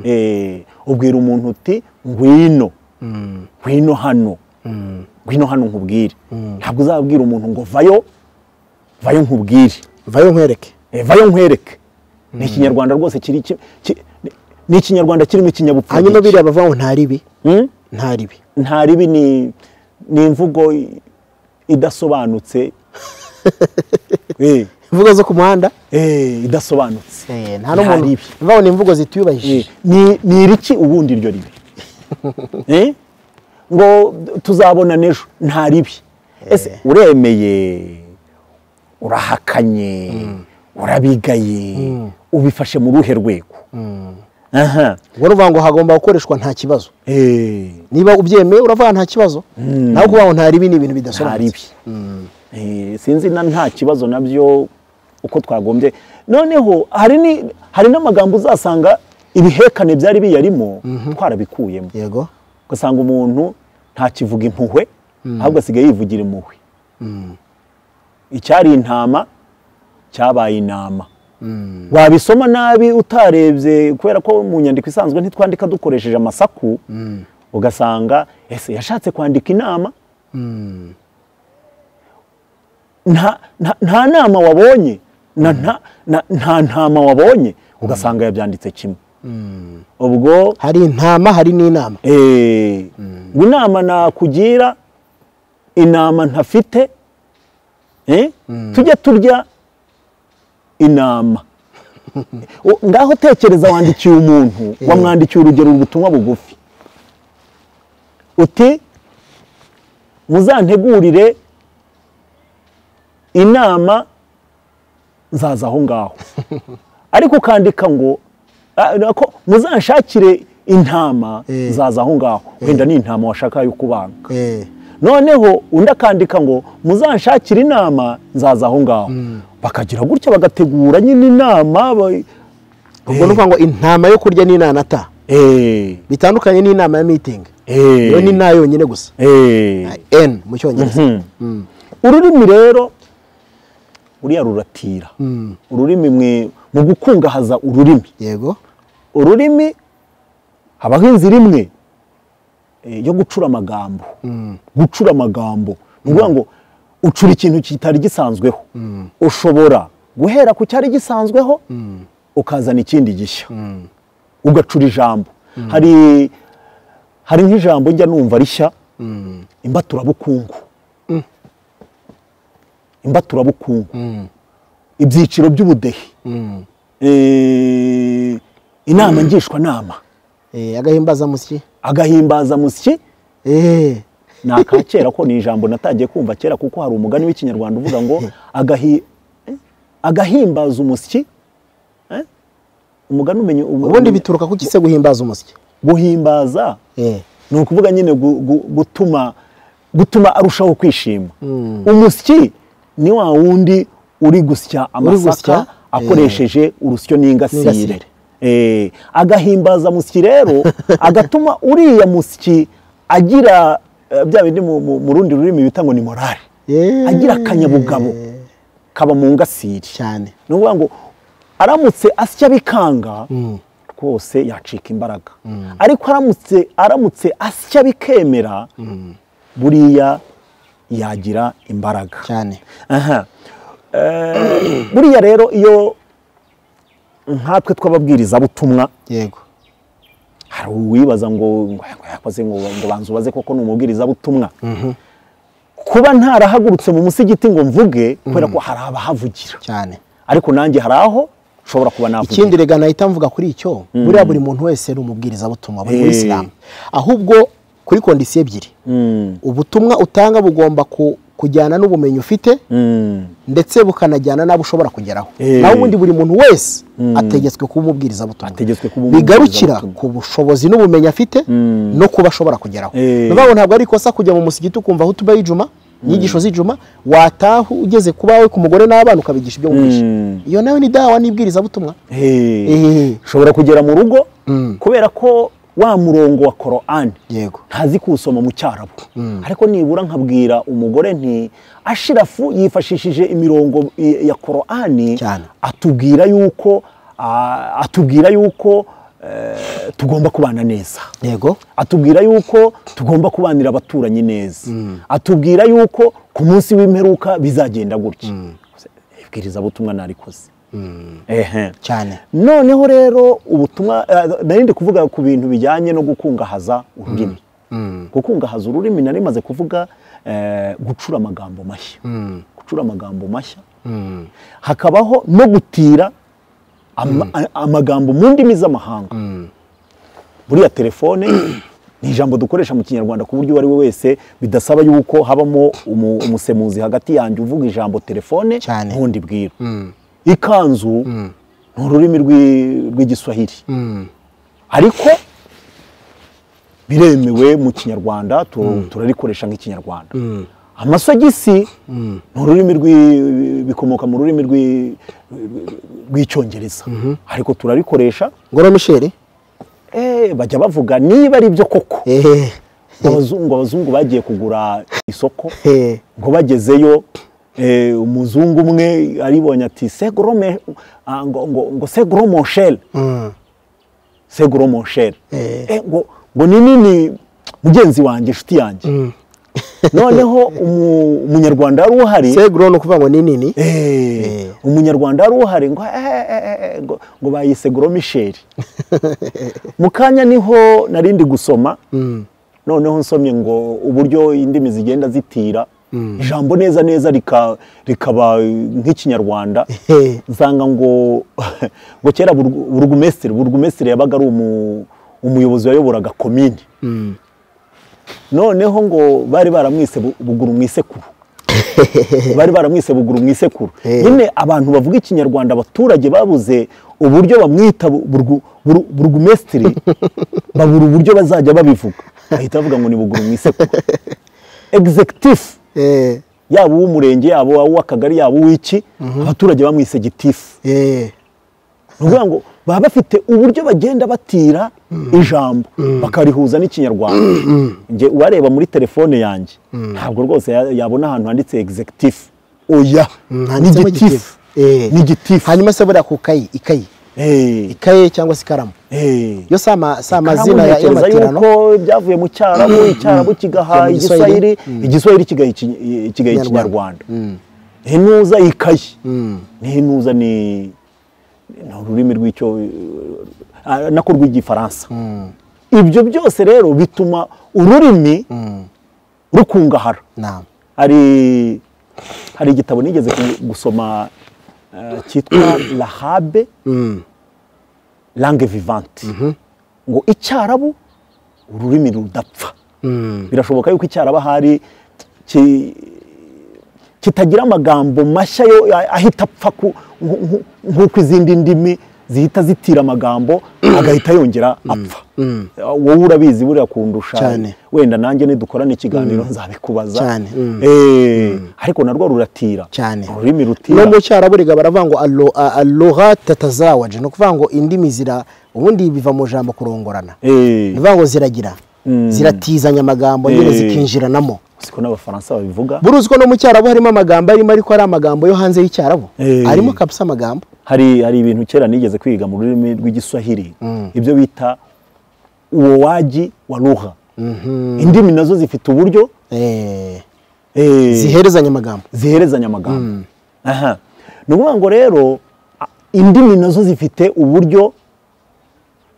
Eh, ubwira umuntu uti ngwino ngwino hano ngwino hano nkubwire ntabwo uzabwira umuntu ngo vayo vayo nkubwire vayo nkwereke Eh, vayo nkwereke ni ikinyarwanda rwose kiri ki- ki- ni ikinyarwanda kirimo ikinyabupfura hanyuma gike. biriya bavaho nta ribi Hmm? nta ribi nta ribi ni ni imvugo i- idasobanutse Eh, imvugo zo ku muhanda eh, idasobanutse Eh, nta n'umuntu ribi. vayo ni imvugo Eh, zituyubahije ni ni iriki ubundi iryo ribi Eh? ngo tuzabona n'ejo nta ribi ese uremeye urahakanye urabigaye ubifashe mu ruhe rwego aha ubwo ni ukuvuga ngo hagomba gukoreshwa nta kibazo Eh, niba ubyemeye uravuga nta kibazo nawe kuvuga ngo nta ribi ni ibintu nta ribi bidasobanutse Eh, sinzi na nta kibazo nabyo uko twagombye noneho hari ni- hari n'amagambo uzasanga ibihekane byari biyarimo twarabikuyemo yego ugasanga umuntu ntakivuga impuhwe ahubwo asigaye yivugira impuhwe icyari intama cyabaye inama wabisoma nabi utarebye kubera ko mu nyandiko isanzwe ntitwandika dukoresheje amasaku ugasanga ese yashatse kwandika inama nta nta- nta nama wabonye na nta- na- nta ntama wabonye ugasanga yabyanditse kimwe ubwo hari intama hari n'inama Eh, ngo inama nakugira inama ntafite eh, tujye turya inama O- ngaho tekereza wandikiye umuntu wamwandikiye urugero ubutumwa bugufi uti muzantegurire inama nzaza aho ngaho ariko ukandika ngo "Ah, nako muzanshakire intama Eh. nzaza aho ngaho wenda ni intama washaka yo kubanga Eh, noneho undi akandika ngo muzanshakire inama nzaza aho ngaho bakagira gutya bagategura nyine inama ba- ubwo ni ukuvuga ngo intama yo kurya n'inanata Eh, bitandukanye n'inama ya mitingi eh, iyo ni nta yonyine gusa eh. n mu cyongereza Mhm. ururimi rero uriya ruratira ururimi mwe mu gukungahaza ururimi yego ururimi habaho inzira imwe eh, yo gucura amagambo gucura amagambo ni ukuvuga ngo ucura ikintu kitari gisanzweho ushobora guhera ku cyari gisanzweho ukazana ikindi gishya ugacura ijambo hari hari nk'ijambo njya numva rishya imbaturabukungu imbaturabukungu ibyiciro by'ubudehe Eh, inama ngishwanama Eh, agahimbazamusyi agahimbazamusyi Eh, ni aka kera ko ni ijambo natangiye kumva kera kuko hari umugani w'ikinyarwanda uvuga ngo agahi, eh, agahimbaza umusyi eh? umugani umenye um- ubundi bituruka ku gise guhimbaza umusyi guhimbaza Eh, ni ukuvuga nyine gu- gu- gutuma gutuma arushaho kwishima umusyi ni wa wundi uri gusya amasaka gusya, akoresheje urusyo n'ingasire N'ingasire. Eh, agahimbaza musyi rero agatuma uriya musyi agira eh, bya bindi mu- mu mu rundi rurimi bita ngo ni morale Eh. agira akanyabugabo kaba mu ngasiri cyane ni ukuvuga ngo aramutse asya bikanga rwose yacika imbaraga ariko aramutse aramutse asya bikemera buriya yagira imbaraga cyane aha Eh, buriya rero iyo nkatwe tw'ababwirizabutumwa yego hari uwibaza ngo ngo yakoze ngo ngo banza ubaze koko ni umubwirizabutumwa kuba ntarahagurutse mu musigiti ngo mvuge kubera ko hari abahavugira cyane ariko nanjye hari aho nshobora kuba navuga ikindi rega nahita mvuga kuri icyo buriya buri muntu wese ni umubwirizabutumwa buri muri Eh. isilamu ahubwo kuri kondisiyo ebyiri Mm, ubutumwa utanga bugomba ku- kujyana n'ubumenyi ufite mm, ndetse bukanajyana n'abo ushobora kugeraho Eh. naho ubundi buri muntu wese ategetswe kuba umubwirizabutumwa Ategetswe kuba bigarukira umubwirizabutumwa. ku bushobozi n'ubumenyi afite no kuba ashobora kugeraho Eh. ni ukuvuga ngo ntabwo ari ikosa kujya mu musigiti ukumva aho tuba y'ijuma inyigisho z'ijuma wataha ugeze ku bawe ku mugore n'abana ukabigisha ibyo wigisha Mm. iyo nawe ni dawa n'ibwirizabutumwa eh, Eh. nshobora kugera mu rugo kubera ko wa murongo wa korani yego ntazi kuwusoma mu cyarabu ariko nibura nkabwira umugore nti ashirafu yifashishije imirongo i- ya korani Cyane. atubwira yuko ah, atubwira yuko eh, tugomba kubana neza yego atubwira yuko tugomba kubanira abaturanyi neza atubwira yuko ku munsi w'imperuka bizagenda gutya ibwirizabutumwa narikoze ehe cyane noneho rero ubutumwa eh, nari ndi kuvuga ku bintu bijyanye no gukungahaza ururimi gukungahaza ururimi nari maze kuvuga eh, gucura amagambo mashya gucura amagambo mashya hakabaho no gutira ama- a- amagambo mu ndimi z'amahanga buriya telefone ni ijambo dukoresha mu kinyarwanda ku buryo uwo ari we wese bidasaba yuko habamo umu- umusemuzi hagati yanjye uvuga ijambo telefone Cyane. n'ubundi bwira ikanzu ni ururimi rw'i- rw'igiswahili ariko biremewe mu kinyarwanda tu- turarikoresha nk'ikinyarwanda amasogisi ni ururimi rw'i- bikomoka mu rurimi rw'i- rw'icyongereza ariko turarikoresha ngoro misheri Eh, bajya bavuga niba ari byo koko ehe abazungu abazungu bagiye kugura isoko ehe ngo bagezeyo eh, umuzungu umwe aribonye ati segorome ngo ngo ngo segoromonsheri segoromonsheri Eh. ngo ngo ni nini mugenzi wanjye inshuti yanjye noneho umu- umunyarwanda wari uhari seguro ni ukuvuga ngo ni nini Eh, Eh. umunyarwanda wari uhari ngo eh, eh, eh, ngo- ngo bayise goromisheri mu kanya niho narindi gusoma noneho nsomye ngo uburyo indimi zigenda zitira ijambo neza neza rika- rikaba nk'ikinyarwanda Eh. nsanga ngo ngo kera burgu- burugumesitiri burugumesitiri yabaga ari umu- umuyobozi wayoboraga komini noneho ngo bari baramwise bu- buguru mu isekuru bari baramwise buguru mu isekuru Eh. nyine abantu bavuga ikinyarwanda abaturage babuze uburyo bamwita bu- burgu- buru- burugumesitiri babura uburyo bazajya babivuga bahita bavuga ngo ni buguru mu isekuru egizekitifu ehe yaba uw'umurenge yaba uw'akagari yaba uw'iki abaturage bamwise gitifu ehe ni ukuvuga ngo baba bafite uburyo bagenda batira ijambo bakarihuza n'ikinyarwanda njye uwareba muri telefone yanjye ntabwo rwose ya- yabona ahantu handitse egizekitifu oya ni handitsemo gitifu Eh. ni gitifu hanyuma se buriya ku kayi ikayi Eh, ikaye cyangwa se ikaramu eh. yo si ama- si Karamu amazina ya- ntekereza y'amatirano yuko byavuye mu cyarabu icyarabu kigaha Mu igiswahili giswahili. igiswahili kigaha iki- ikigaha Ikinyarwanda. ikinyarwanda ntinuza ikayi ntinuza ni ni ururimi rw'icyo ah, nako rw'igifaransa ibyo byose rero bituma ururimi rukungahara nta hari hari igitabo nigeze ku- gusoma eh, cyitwa lahabe langue vivante ngo icyarabu ururimi rudapfa birashoboka yuko icyaraba hari ki- kitagira amagambo mashya yo a- ahita apfa ku- nku- nku- nk'uko izindi ndimi zihita zitira amagambo agahita yongera apfa wowe urabizi buriya kundusha Cyane. wenda nanjye nidukorana ikiganiro nzabikubaza Cyane, mm. Eh, ariko narwo ruratira cyane ururimi no rutira mu cyarabu riga baravuga ngo alo- a- aloha tatazawaje ni ukuvuga ngo indimi zira ubundi biva mu jambo kurongorana ni Eh, ukuvuga ngo ziragira ziratizanya amagambo nyine Eh. zikinjiranamo siko n'abafaransa babivuga buruzi ko no mu cyarabu harimo amagambo arimo ariko ari amagambo yo hanze y'icyarabu Eh. arimo kabisa amagambo hari hari ibintu kera nigeze kwiga mu rurimi rw'igiswahili ibyo bita uwowaji wa ruha indimi nazo zifite uburyo Eh, eh, ziherezanya amagambo ziherezanya amagambo aha ni ukuvuga ngo rero a- indimi nazo zifite uburyo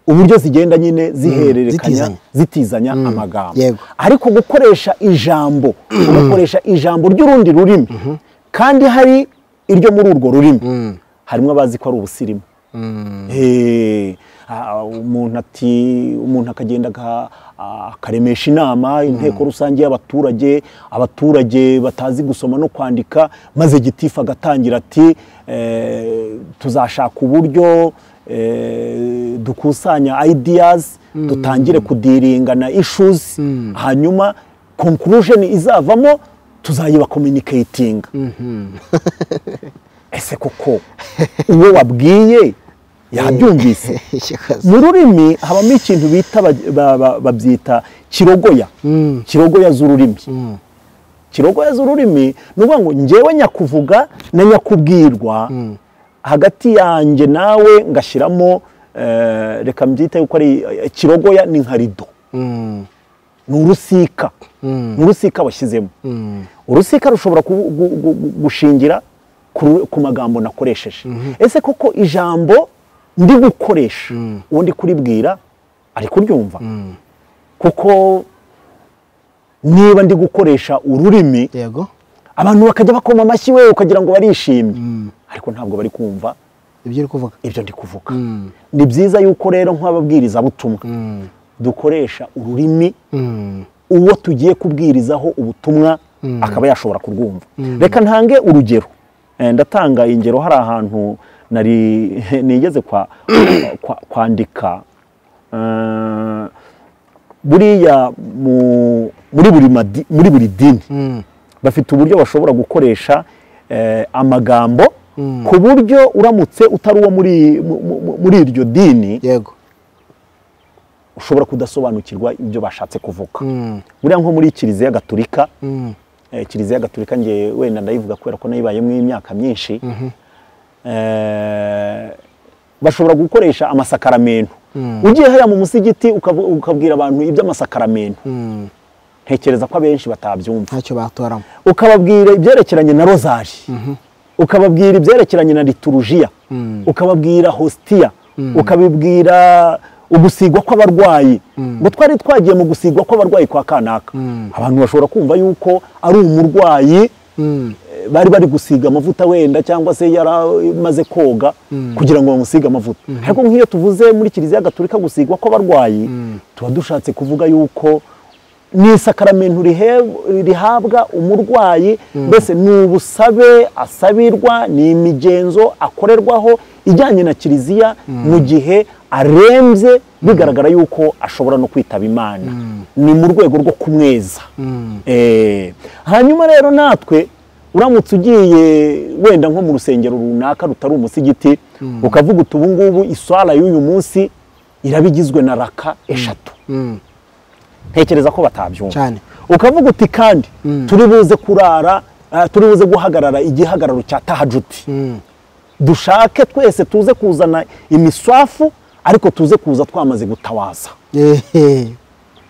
uburyo zigenda nyine zihererekanya zitizanya. zitizanya amagambo yego. ariko gukoresha ijambo ugakoresha ijambo ry'urundi rurimi kandi hari iryo muri urwo rurimi harimo abazi ko ari ubusirimu Eh, ah, umuntu ati umuntu akagenda aga- ah, akaremesha inama inteko rusange y'abaturage abaturage batazi gusoma no kwandika maze gitifu agatangira ati eh, tuzashaka uburyo eh, dukusanya ideas dutangire kudiringana issues hanyuma conclusion izavamo tuzayiba communicating ese koko uwo wabwiye yabyumvise mu rurimi habamo ikintu bita ba- ba- ba- babyita kirogoya Mm. kirogoya z'ururimi Mm. kirogoya z'ururimi ni ukuvuga ngo njyewe nyakuvuga na nyakubwirwa hagati yanjye nawe ngashyiramo eh, reka mbyite yuko ari eh, kirogoya ni nka rido Mm. ni urusika Mm. ni urusika washyizemo Mm. urusika rushobora ku- gu- gu- gu- gushingira ku ru- ku magambo nakoresheje ese koko ijambo ndi gukoresha uwo ndi kuribwira ari kuryumva kuko niba ndi gukoresha ururimi yego abantu bakajya bakoma amashyi we ukagira ngo barishimye ariko ntabwo bari kumva ibyo uri kuvuga ibyo ndi kuvuga Mm. ni byiza yuko rero nk'ababwirizabutumwa Mm. dukoresha ururimi Mm. uwo tugiye kubwirizaho ubutumwa akaba yashobora kurwumva reka ntange urugero Eh, ndatanga ingero hari ahantu nari nigeze kwa- kwa- kwandika eh, buriya mu- muri buri madi- muri buri dini Mm. bafite uburyo bashobora gukoresha eh, amagambo ku buryo uramutse utari uwo muri, mu- mu- muri iryo dini yego ushobora kudasobanukirwa ibyo bashatse kuvuga Mm. buriya nko muri kiliziya gatulika Mm. eh, kiliziya gatulika nge wenda ndayivuga kubera ko nayibayemo imyaka myinshi eh, bashobora gukoresha amasakaramentu ugiye hariya mu musigiti ukavu- ukabwira abantu iby'amasakaramentu Mm. ntekereza ko abenshi batabyumva ntacyo batoramo ukababwira ibyerekeranye na rozari ukababwira ibyerekeranye na liturujiya ukababwira hositiya ukabibwira ugusigwa kw'abarwayi ngo twari twagiye mu gusigwa kw'abarwayi kwa kanaka abantu bashobora kumva yuko ari umurwayi Mm. eh, bari bari gusiga amavuta wenda cyangwa se yari amaze koga kugira ngo bamusige amavuta ariko nk'iyo tuvuze muri kiliziya gatulika gusigwa kw'abarwayi tuba dushatse kuvuga yuko ni isakaramento rihe- rihabwa umurwayi mbese ni ubusabe asabirwa ni imigenzo akorerwaho ijyanye na kiliziya mu gihe arembye bigaragara yuko ashobora no kwitaba imana ni mu rwego rwo kumweza Eh, hanyuma rero natwe uramutse ugiye wenda nko mu rusengero runaka rutari umusigiti ukavuga uti ubu ngubu iswara y'uyu munsi iraba igizwe na raka eshatu Mm. ntekereza ko batabyumva cyane ukavuga uti kandi turi buze kurara ah, turi buze guhagarara igihagararo cya tahajuti Mm. dushake twese tuze kuzana imiswafu ariko tuze kuza twamaze gutawaza Ehe.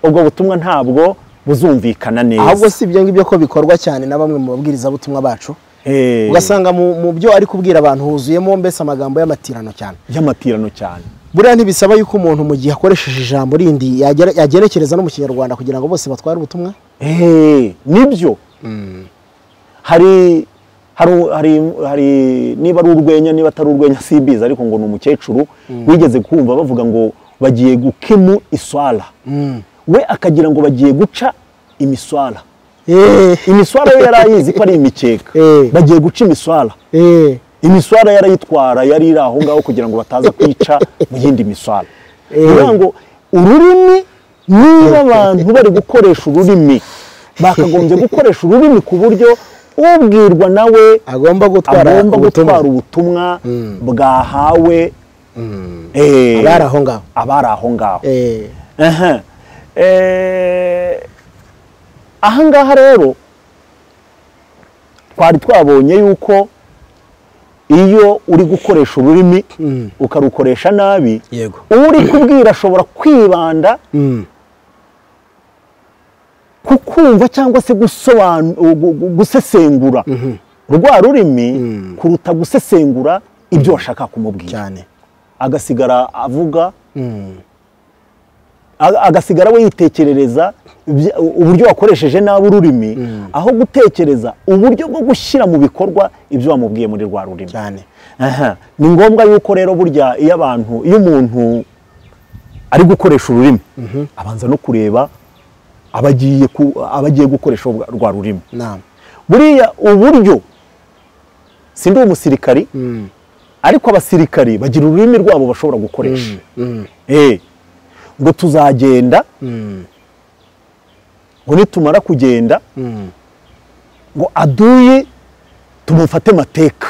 ubwo butumwa ntabwo buzumvikana ahubwo neza si ibyo ngibyo ko bikorwa cyane na bamwe mu babwirizabutumwa bacu Eh, ugasanga mu mu byo ari kubwira abantu huzuyemo mbese amagambo y'amatirano cyane y'amatirano cyane buriya ntibisaba yuko umuntu mu gihe akoresheje ijambo rindi yagere- yagerekereza no mu kinyarwanda kugira ngo bose batware ubutumwa Eh, nibyo hari hari hari hari niba ari urwenya niba atari urwenya simbizi ariko ngo ni umukecuru wigeze kumva bavuga ngo bagiye gukemu iswara we akagira ngo bagiye guca imiswara Eh, imiswara yo yari ayizi ko ari imikeka Eh. bagiye guca imiswara eh, imiswara yarayitwara yari iri aho ngaho kugira ngo bataza kwica mu yindi miswara Eh. kugira ngo ururimi niba abantu bari gukoresha ururimi bakagombye gukoresha ururimi ku buryo ubwirwa nawe agomba gutwara agomba ubutumwa gutwara ubutumwa bwahawe eh, abari aho ngaho abari aho ngaho Eh, Aha. Eh, ahangaha rero twari twabonye yuko iyo uri gukoresha ururimi ukarukoresha nabi yego uri kubwira ashobora kwibanda Mm. ku kumva cyangwa se gusobanu- gu- gu- gusesengura rwa rurimi kuruta gusesengura ibyo washaka kumubwira cyane agasigara avuga Mm. aga- agasigara we yitekerereza ibya- uburyo wakoresheje nabi ururimi aho gutekereza uburyo bwo gushyira mu bikorwa ibyo wamubwiye muri rwa rurimi cyane Aha. ni ngombwa yuko rero burya iyo abantu iyo umuntu ari gukoresha ururimi abanza no kureba aba agiye ku- aba agiye gukoresha ubwa- rwa rurimi nama buriya uburyo sindi umusirikari ariko abasirikari bagira ururimi rwabo bashobora gukoresha Eh, ngo tuzagenda ngo nitumara kugenda ngo aduyi tumufate mateka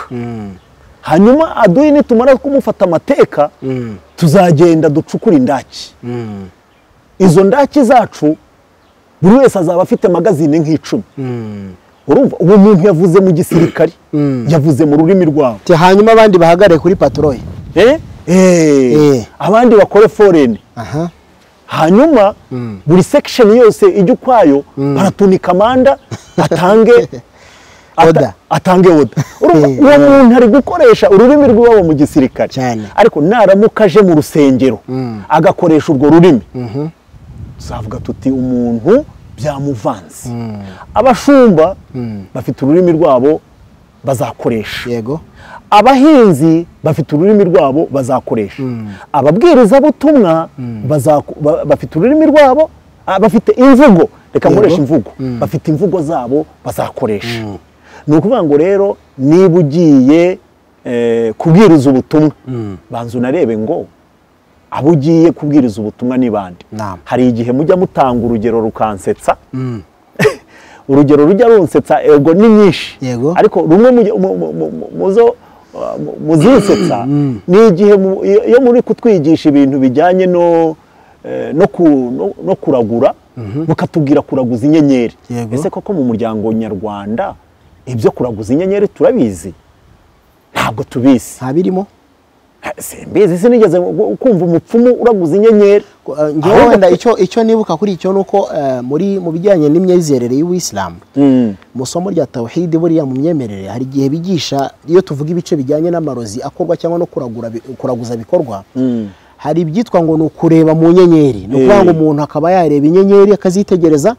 hanyuma aduhe nitumara kumufata amateka tuzagenda ducukure indaki izo ndaki zacu buri wese azaba afite magazine nk'icumi urumva uwo muntu yavuze mu gisirikare yavuze mu rurimi rwabo hanyuma abandi bahagarare kuri patoroye Eh? Eh. abandi bakore foreni aha hanyuma buri sekisheni yose ijya ukwayo baratunika amanda atange ata- Oda. atange oda Urumva, Eh, uwo muntu ari gukoresha ururimi rw'iwabo mu gisirikare Cyane. ariko naramuka aje mu rusengero Mm. agakoresha urwo rurimi tuzavuga tuti umuntu byamuvanze abashumba bafite ururimi rwabo bazakoresha yego abahinzi bafite ururimi rwabo bazakoresha ababwirizabutumwa bazaku- ba- bafite ururimi rwabo ah, bafite imvugo reka nkoresha imvugo bafite imvugo zabo bazakoresha ni ukuvuga ngo rero niba ugiye eh, kubwiriza ubutumwa banza unarebe ngo abo ugiye kubwiriza ubutumwa ni bande Naam. hari igihe mujya mutanga urugero rukansetsa urugero rujya runsetsa ego ni nyinshi Yego. ariko rumwe mu- mu- mu- mu- muzo uh, mu- muzinsetsa ni igihe mu- iyo iyo muri kutwigisha ibintu bijyanye no eh, no ku- no- no kuragura mukatubwira kuraguza inyenyeri Yego. ese koko mu muryango nyarwanda ibyo kuraguza inyenyeri turabizi ntabwo tubizi nta birimo simbizi sinigeze gu- kumva umupfumu uraguza inyenyeri Eh, njyewe Ahubwo- wenda icyo icyo nibuka kuri icyo ni uko eh, muri mu bijyanye n'imyizerere y'ubuyisilamu Mm. mu isomo rya tawhidi buriya mu myemerere hari igihe bigisha iyo tuvuga ibice bijyanye n'amarozi akorwa cyangwa no kuragura bi- kuraguza bikorwa Mm. hari ibyitwa ngo ni ukureba mu nyenyeri ni ukuvuga ngo Eh. umuntu akaba yareba inyenyeri akazitegereza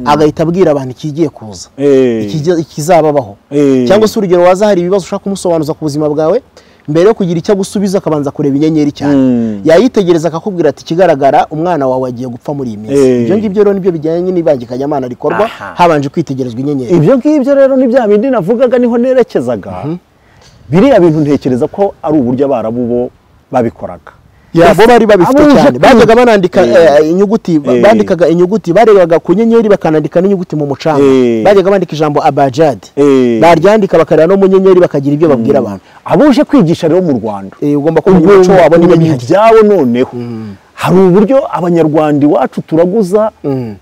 agahita abwira abantu ikigiye kuza Eh. ikijya- ikizababaho Eh. cyangwa se urugero waza hari ibibazo ushaka kumusobanuza ku buzima bwawe mbere yo kugira icyo agusubiza akabanza kureba inyenyeri cyane Mm. yayitegereza akakubwira ati ikigaragara umwana wawe agiye gupfa muri iyi minsi Eh. ibyo ngibyo rero nibyo bijyanye n'ibangikanyamana rikorwa Aha. habanje kwitegerezwa inyenyeri ibyo ngibyo rero ni bya bindi navugaga niho nerekezaga biriya bintu ntekereza ko ari uburyo abarabu bo babikoraga Ya, bo bari babifite Abuje cyane bajyaga kwiga. banandika Eh. eh, inyuguti ba- Eh. bandikaga inyuguti barebaga ku nyenyeri bakanandika n'inyuguti mu mucanga Eh. bajyaga bandika ijambo abajadi Eh. baryandika bakareba no mu nyenyeri bakagira ibyo babwira abantu abuje kwigisha rero mu rwanda Eh, ugomba kumenya Ubwo umuco wabo niba kumenya bihari ibyabo noneho hari uburyo abanyarwanda iwacu turaguza Mm,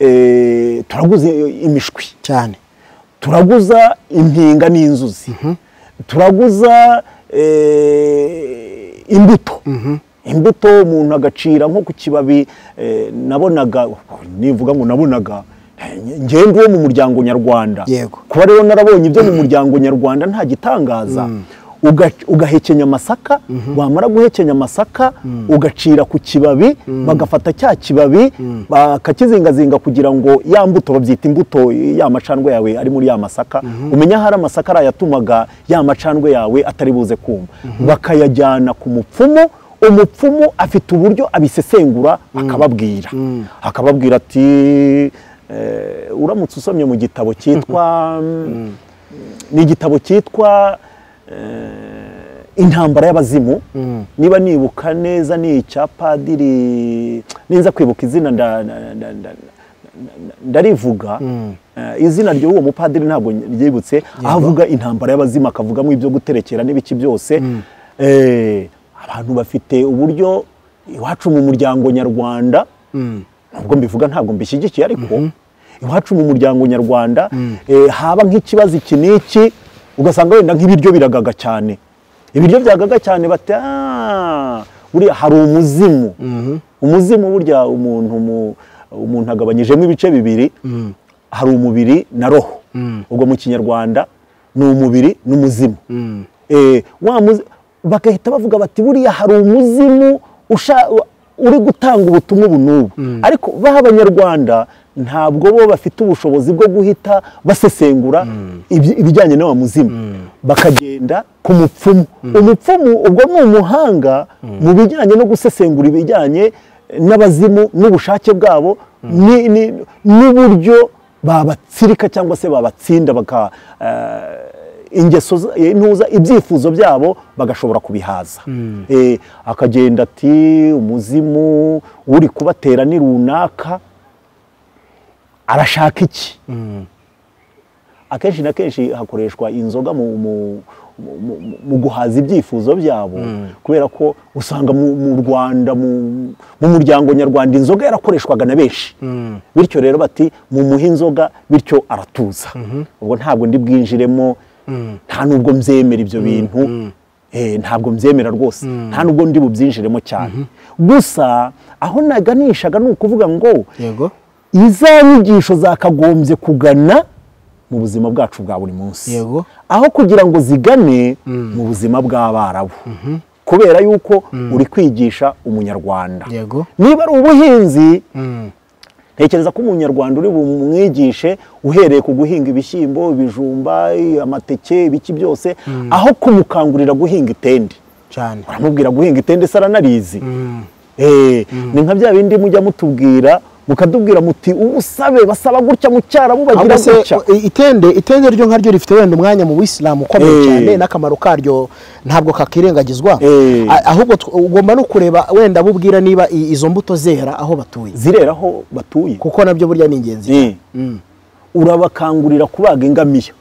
eh, turaguza imishwi cyane turaguza impinga n'inzuzi turaguza eh, imbuto imbuto umuntu agacira nko ku kibabi eh, nabonaga nivuga ngo nabonaga eh, ngende uwo mu muryango nyarwanda Yego. kuba rero narabonye ibyo mu muryango nyarwanda nta gitangaza Uga- ugahekenya amasaka wamara guhekenya amasaka ugacira ku kibabi bagafata cya kibabi bakakizingazinga kugira ngo ya mbuto babyita imbuto ya macandwe yawe ari muri ya masaka umenya ahari amasaka arayatumaga ya macandwe yawe atari buze kumva bakayajyana ku mupfumu umupfumu afite uburyo abisesengura akababwira akababwira ati eh, uramutse usomye mu gitabo cyitwa mm, ni igitabo cyitwa eh, intambara y'abazimu niba nibuka neza ni icya padiri ninza kwibuka izina nda- nda- nda- nda- ndarivuga Eh, izina ry'uwo mupadiri ntabwo ryibutse aho avuga intambara y'abazimu akavugamo ibyo guterekera n'ibiki byose Eh, abantu bafite uburyo iwacu mu muryango nyarwanda nubwo mbivuga ntabwo mbishyigikiye ariko iwacu mu muryango nyarwanda eh, haba nk'ikibazo iki n'iki ugasanga wenda nk'ibiryo biragaga cyane ibiryo byagaga cyane bati "Ah, buriya hari umuzimu umuzimu burya umuntu mu- umuntu agabanyijemo ibice bibiri hari umubiri na roho ubwo mu kinyarwanda ni umubiri n'umuzimu Eh, wa muzi- bagahita bavuga bati buriya hari umuzimu usha- uri gutanga ubutumwa ubu n'ubu ariko baha abanyarwanda ntabwo bo bafite ubushobozi bwo guhita basesengura iby- ibijyanye n'awa muzimu bakagenda ku mupfumu umupfumu ubwo ni umuhanga mu bijyanye no gusesengura ibijyanye n'abazimu n'ubushake bwabo ni- ni- n'uburyo babatsirika cyangwa se babatsinda baka eh, ingeso za- eh, ntuza ibyifuzo byabo bagashobora kubihaza Eh, akagenda ati umuzimu uri kubatera ni runaka arashaka iki akenshi na kenshi hakoreshwa inzoga mu- mu- mu- mu guhaza ibyifuzo byabo kubera ko usanga mu mu rwanda mu mu muryango nyarwanda inzoga yarakoreshwaga na benshi bityo rero bati mumuhe inzoga bityo aratuza ubwo ntabwo ndi bwinjiremo nta nubwo mbyemera ibyo bintu Eh, ntabwo mbyemera rwose nta nubwo ndi bubyinjiremo cyane gusa aho naganishaga ni ukuvuga ngo yego iza nyigisho zakagombye kugana mu buzima bwacu bwa buri munsi Yego. aho kugira ngo zigane mu buzima bw'abarabu kubera yuko uri kwigisha umunyarwanda yego niba ari ubuhinzi ntekereza ko umunyarwanda uri bumwigishe uhereye ku guhinga ibishyimbo ibijumba amateke ibiki byose aho kumukangurira guhinga itende cyane uramubwira guhinga itende se aranarizi Eh, ni nka bya bindi mujya mutubwira mukatubwira muti ubusabe basaba gutya mu cyarabu bagira ahubwo se gutya i- itende itende ryo nkaryo rifite wenda umwanya mu bisilamu ukomeye Eh. cyane n'akamaro karyo ntabwo kakirengagizwa Eh. A- ahubwo tw- ugomba no kureba wenda bubwira niba i- izo mbuto zera aho batuye zirera aho batuye kuko nabyo burya ni ingenzi Eh, urabakangurira kubaga ingamiya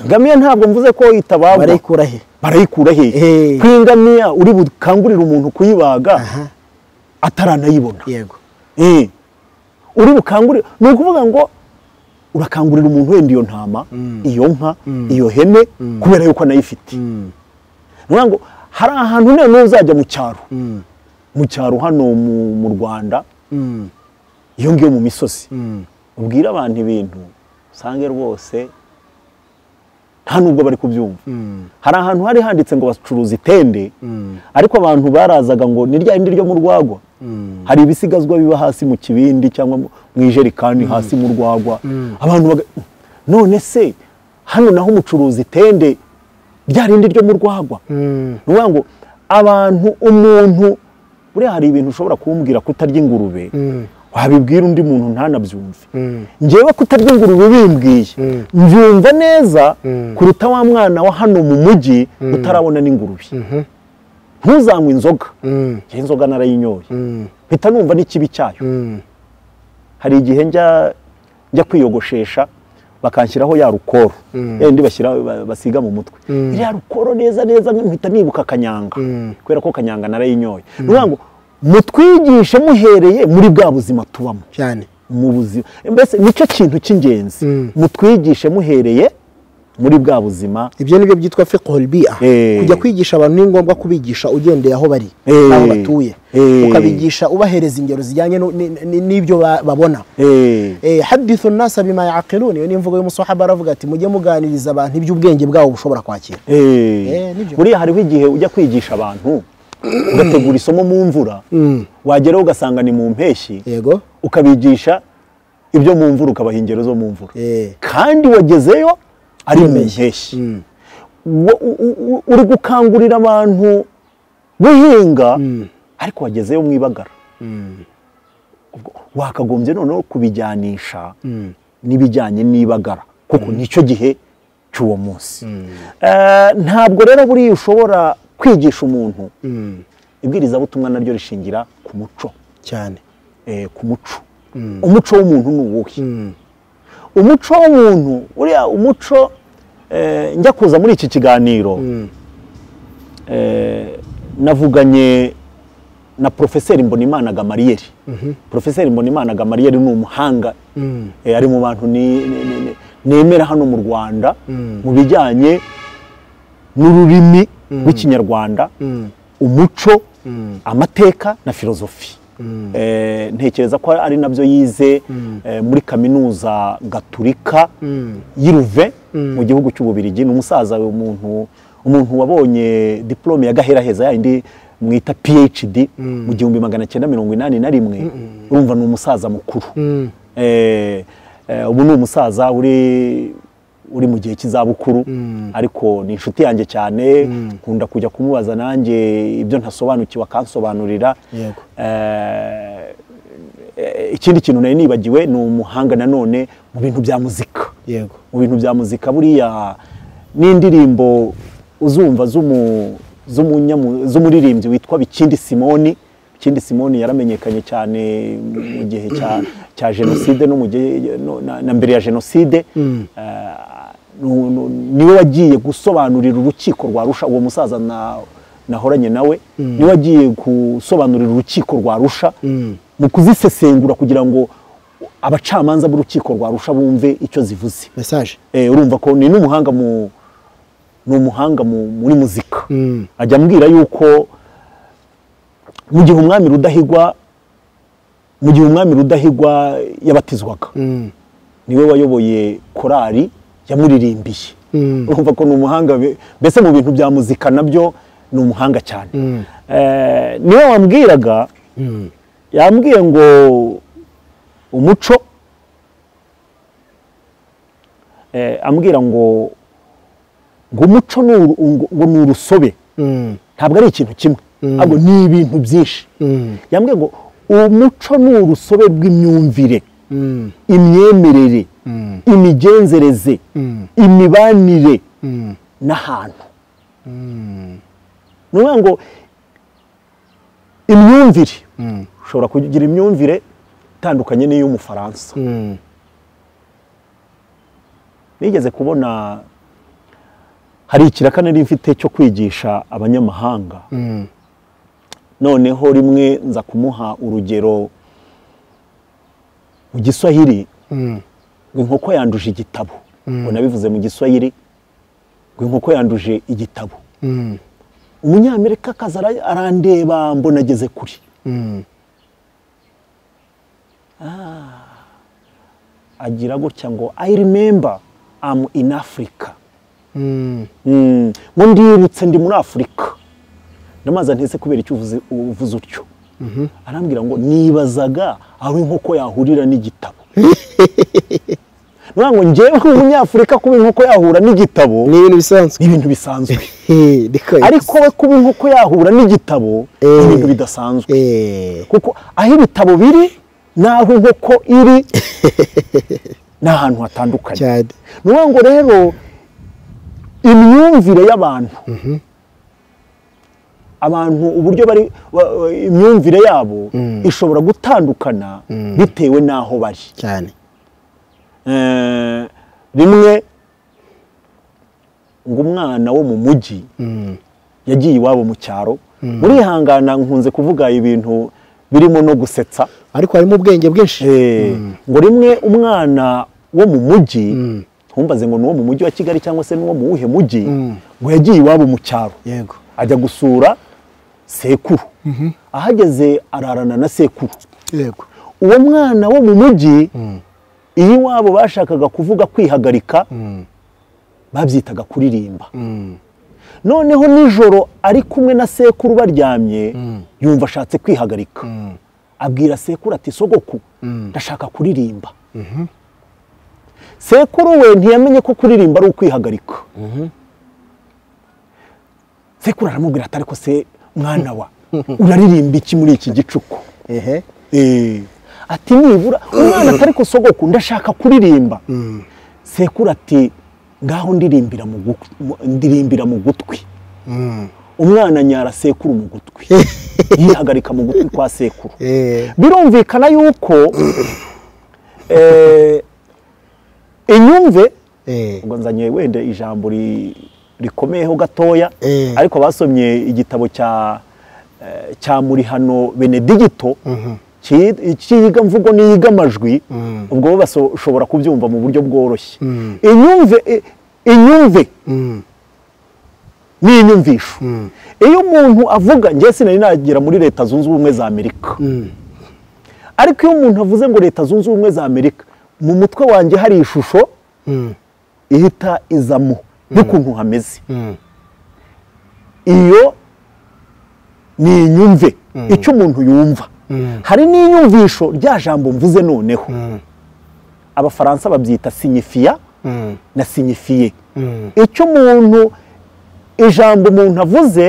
ingamiya ntabwo mvuze ko itabagwa barayikura he barayikura Eh. hehe ku ingamiya uri bukangurire umuntu kuyibaga Aha. ataranayibona yego Eh, uri bukangurire ni ukuvuga ngo urakangurira umuntu wenda iyo ntama iyo nka iyo hene kubera yuko anayifite Nukuvuga ngo hari ahantu noneho uzajya mu cyaro mu cyaro hano mu mu rwanda iyo ngiyo mu misozi ubwira abantu ibintu usange rwose nta nubwo bari kubyumva hari ahantu hari handitse ngo bacuruza itende ariko abantu barazaga ngo ni rya rindi ryo mu rwagwa hari ibisigazwa biba hasi mu kibindi cyangwa mu mu ijerikani hasi mu rwagwa abantu baga- none se hano naho umucuruza itende rya rindi ryo mu rwagwa ni ukuvuga ngo abantu umuntu buriya hari ibintu ushobora kumbwira kutarya ingurube wabibwira undi muntu ntanabyumve ngewe kutarya ingurube bimbwiye mbyumva neza kuruta wa mwana wa hano mu mujyi utarabona n'ingurube ntuzanywe inzoga iyi nzoga narayinyoye mpita numva n'ikibi cyayo hari igihe njya njya kwiyogoshesha bakanshyiraho ya rukoro ya yindi bashyira ba- basiga mu mutwe iriya rukoro neza neza mpita nibuka kanyanga kubera ko kanyanga narayinyoye ni ukuvuga ngo mutwigishe muhereye muri bwa buzima tubamo cyane mu buzima mbese nicyo kintu cy'ingenzi mutwigishe muhereye muri bwa buzima ibyo nibyo byitwa fiqhul bia Eh. kujya kwigisha abantu ni ngombwa kubigisha ugendeye aho bari Eh. aho batuye Eh. ukabigisha ubahereza ingero zijyanye no- ni- ni- n'ibyo ba- babona Eh, Eh, hadithu nnasa bima yaqilun iyo ni imvugo y'umusahaba aravuga ati mujye muganiriza abantu iby'ubwenge bwabo bushobora kwakira eh. nibyo. buriya hariho igihe ujya kwigisha abantu ugategura isomo mu mvura wageraho ugasanga ni mu mpeshyi yego ukabigisha ibyo mu mvura ukabaha ingero zo mu mvura Eh. kandi wagezeyo ari mu mpeshyi Wa- u- u- u- uri gukangurira abantu guhinga ariko wagezeyo mu ibagara Ubwo wakagombye noneho kubijyanisha n'ibijyanye n'ibagara kuko nicyo gihe cy'uwo munsi Eh, ntabwo rero buriya ushobora kwigisha umuntu ibwirizabutumwa naryo rishingira ku muco cyane eh, ku muco umuco w'umuntu ni uwuhe umuco w'umuntu uriya umuco eh, njya kuza muri iki kiganiro eh, navuganye na porofeseri mbonimana gamariyeri porofeseri mbonimana gamariyeri ni umuhanga eh, ari mu bantu ni- ni- ni- ni- nemera hano mu rwanda mu bijyanye n'ururimi rw'ikinyarwanda umuco amateka na filozofi Eh, ntekereza ko ari nabyo yize eh, muri kaminuza gaturika y'iruve mu gihugu cy'ububirigi ni umusaza umuntu umuntu wabonye diplome ya gaheraheza yayindi mwita phd mu gihumbi magana cyenda mirongo inani na rimwe urumva ni umusaza mukuru Eh, eh, ubu ni umusaza uri uri mu gihe cy'izabukuru ariko ni inshuti yanjye cyane nkunda kujya kumubaza nanjye ibyo ntasobanukiwe akansobanurira Yego. Eh, eh, ikindi kintu nari nibagiwe ni umuhanga nanone mu bintu bya muzika yego mu bintu bya muzika buriya n'indirimbo uzumva z'umu- z'umunyamu- z'umuririmbyi witwa bikindi simoni bikindi simoni yaramenyekanye cyane mu gihe cya, cya jenoside no mu gihe no, na, na mbere ya jenoside Eh, niwe wagiye gusobanurira urukiko rwa rusha uwo musaza nahoranye nawe niwe wagiye gusobanurira urukiko rwa rusha mu kuzisesengura kugira ngo abacamanza b'urukiko rwa rusha bumve icyo zivuze mesaje Eh, urumva ko ni n'umuhanga mu ni umuhanga mu- muri muzika ajya ambwira yuko mu gihe umwami rudahigwa mu gihe umwami rudahigwa yabatizwaga niwe wayoboye korari yamuririmbiye urumva ko ni umuhanga be- mbese mu bintu bya muzika nabyo ni umuhanga cyane Eh, niwe wambwiraga yambwiye ngo umuco eh, ambwira ngo ngo umuco ni uru- ngo ngo ni urusobe ntabwo ari ikintu kimwe ahubwo ni ibintu byinshi yambwiye ngo umuco ni urusobe rw'imyumvire imyemerere imigenzereze imibanire n'ahantu ni ukuvuga ngo imyumvire ushobora kugira imyumvire itandukanye n'iy'umufaransa nigeze kubona hari ikiraka nari mfite cyo kwigisha abanyamahanga noneho rimwe nza kumuha urugero mu giswahili ngo inkoko yanduje igitabo ngo nabivuze mu giswahili ngo inkoko yanduje igitabo umunyamerika akaza ara- arandeba mbona ageze kuri agira gutya ngo i remember am in africa Mm, ngo ndibutse ndi muri afurika ndamaza ntese kubera icyo uvuze uvuze utyo arambwira ngo nibazaga aho inkoko yahurira n'igitabo Nukuvuga ngo njyewe nk'umunyafurika kuba inkoko yahura n'igitabo ni ibintu bisanzwe ni ibintu bisanzwe Eh, niko- ariko we kuba inkoko yahura n'igitabo ni Eh. ibintu bidasanzwe Eh, kuko aho ibitabo biri n'aho inkoko iri ni ahantu hatandukanye cyane ni ukuvuga ngo rero imyumvire y'abantu abantu uburyo bari wa- wa- imyumvire yabo ishobora gutandukana bitewe n'aho bari cyane Eh, rimwe ngo umwana wo mu mujyi Mm, yagiye iwabo mu cyaro murihangana nkunze kuvuga ibintu birimo no gusetsa ariko harimo ubwenge bwinshi Eh, ngo rimwe umwana wo mu mujyi ntumbaze ngo ni uwo mu mujyi wa kigali cyangwa se n'uwo mu wuhe mujyi ngo yagiye iwabo mu cyaro yego ajya gusura sekuru ahageze ararana na sekuru yego uwo mwana wo mu mujyi iyo iwabo bashakaga kuvuga kwihagarika babyitaga kuririmba noneho nijoro ari kumwe na sekuru baryamye yumva ashatse kwihagarika abwira sekuru ati sogoku ndashaka kuririmba sekuru we ntiyamenye ko kuririmba ari ukwihagarika sekuru aramubwira ati ariko se mwana wa uraririmba iki muri iki gicuku ehe Eh, ati nibura umwana atari sogoku ndashaka kuririmba sekuru ati ngaho ndirimbira mu gu- mu- ndirimbira mu gutwi umwana nyara sekuru mu gutwi yihagarika mu gutwi kwa sekuru Eh, birumvikana yuko eh, inyumve eh, ubwo nzanye wenda ijambo ri- rikomeyeho gatoya Eh. ariko basomye igitabo cya eh, cya murihano benedigito ki- cyiga mvugo n'iyiga amajwi ubwo bo bashobora kubyumva mu buryo bworoshye inyumve i- inyumve ni inyumvisho iyo umuntu avuga njye sinari nagera muri leta zunze ubumwe za amerika ariko iyo umuntu avuze ngo leta zunze ubumwe za amerika mu mutwe wanjye hari ishusho ihita izamo n'ukuntu hameze iyo ni inyumve icyo umuntu yumva hari n'inyumvisho rya jambo mvuze noneho abafaransa babyita sinyifiya na sinyifiye icyo umuntu ijambo umuntu avuze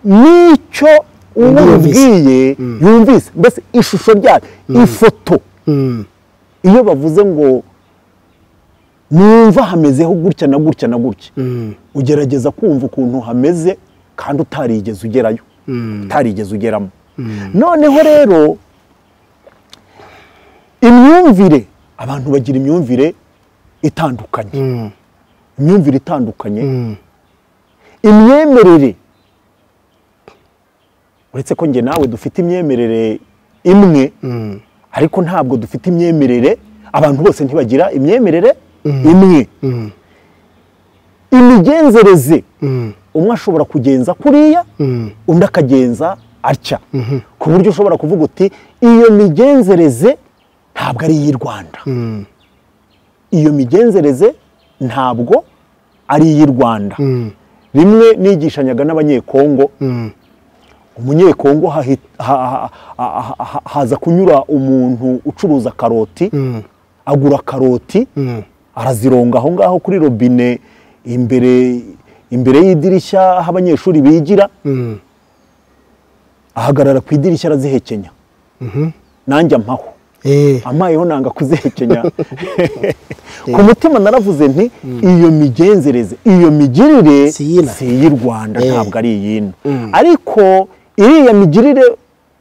n'icyo umubwiye yumvise mbese ishusho ryayo ifoto iyo bavuze ngo numva hamezeho gutya na gutya na gutya ugerageza kumva ukuntu hameze kandi utarigeze ugerayo utarigeze ugeramo noneho rero imyumvire abantu bagira imyumvire itandukanye imyumvire itandukanye imyemerere uretse ko njye nawe dufite imyemerere imwe ariko ntabwo dufite imyemerere abantu bose ntibagira imyemerere imwe imigenzereze umwe ashobora kugenza kuriya undi akagenza atya ku buryo ushobora kuvuga uti iyo migenzereze ntabwo ari iy'i rwanda iyo migenzereze ntabwo ari iy'i rwanda rimwe nigishanyaga n'abanyekongo umunyekongo haza kunyura umuntu ucuruza karoti agura karoti arazironga aho ngaho kuri robine imbere imbere y'idirishya aho abanyeshuri bigira ahagarara ku idirishya arazihekenya nanjye ampaho amayeho nanga kuzihekenya ku mutima naravuze nti iyo migenzereze iyo migirire si iy'i rwanda ntabwo ari iy'ino ariko iriya migirire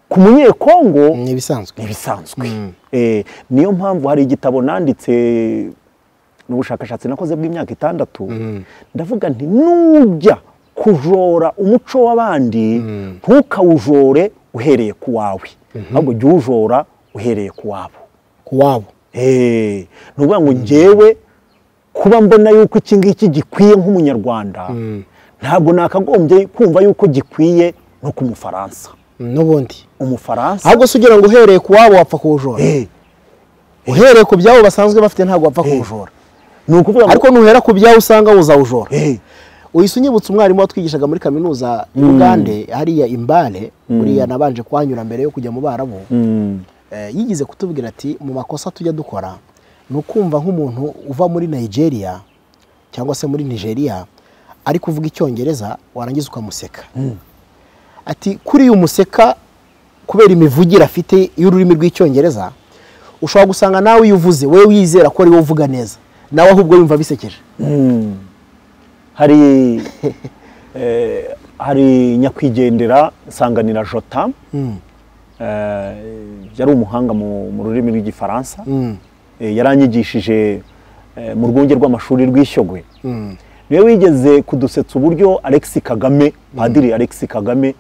ku munyekongo ni ibisanzwe ibisanzwe niyo mpamvu hari igitabo nanditse ni ubushakashatsi nakoze bw'imyaka itandatu ndavuga nti nujya kujora umuco w'abandi ntukawujore uhereye ku wawe ahubwo jya uwujora uhereye ku wabo ku wabo ni ukuvuga ngo ngewe kuba mbona yuko iki ngiki gikwiye nk'umunyarwanda ntabwo nakagombye kumva yuko gikwiye no ku mufaransa n'ubundi umufaransa ahubwo se ugira ngo uhereye ku wabo wapfa kuwujora uhereye ku byabo basanzwe bafite ntabwo wapfa kuwujora ni ukuvuga ngo ariko nuhera ku byabo usanga wuzawujora uhise unyibutsa umwarimu watwigishaga muri kaminuza y'ubugande hariya imbare buriya nabanje kuhanyura mbere yo kujya mu barabu yigize kutubwira ati mu makosa tujya dukora ni ukumva nk'umuntu uva muri nigeria cyangwa se muri nigeria ari kuvuga icyongereza warangiza ukamuseka ati kuriya umuseka kubera imivugire afite y'ururimi rw'icyongereza ushobora gusanga nawe iyo uvuze wowe wizera ko ari wowe uvuga neza nawe ahubwo yumva bisekeje hari hari nyakwigendera nsanganira jota yari umuhanga mu rurimi rw'igifaransa yaranyigishije mu rwunge rw'amashuri rw'ishyogwe niwe wigeze kudusetsa uburyo Alex kagame padiri Alex kagame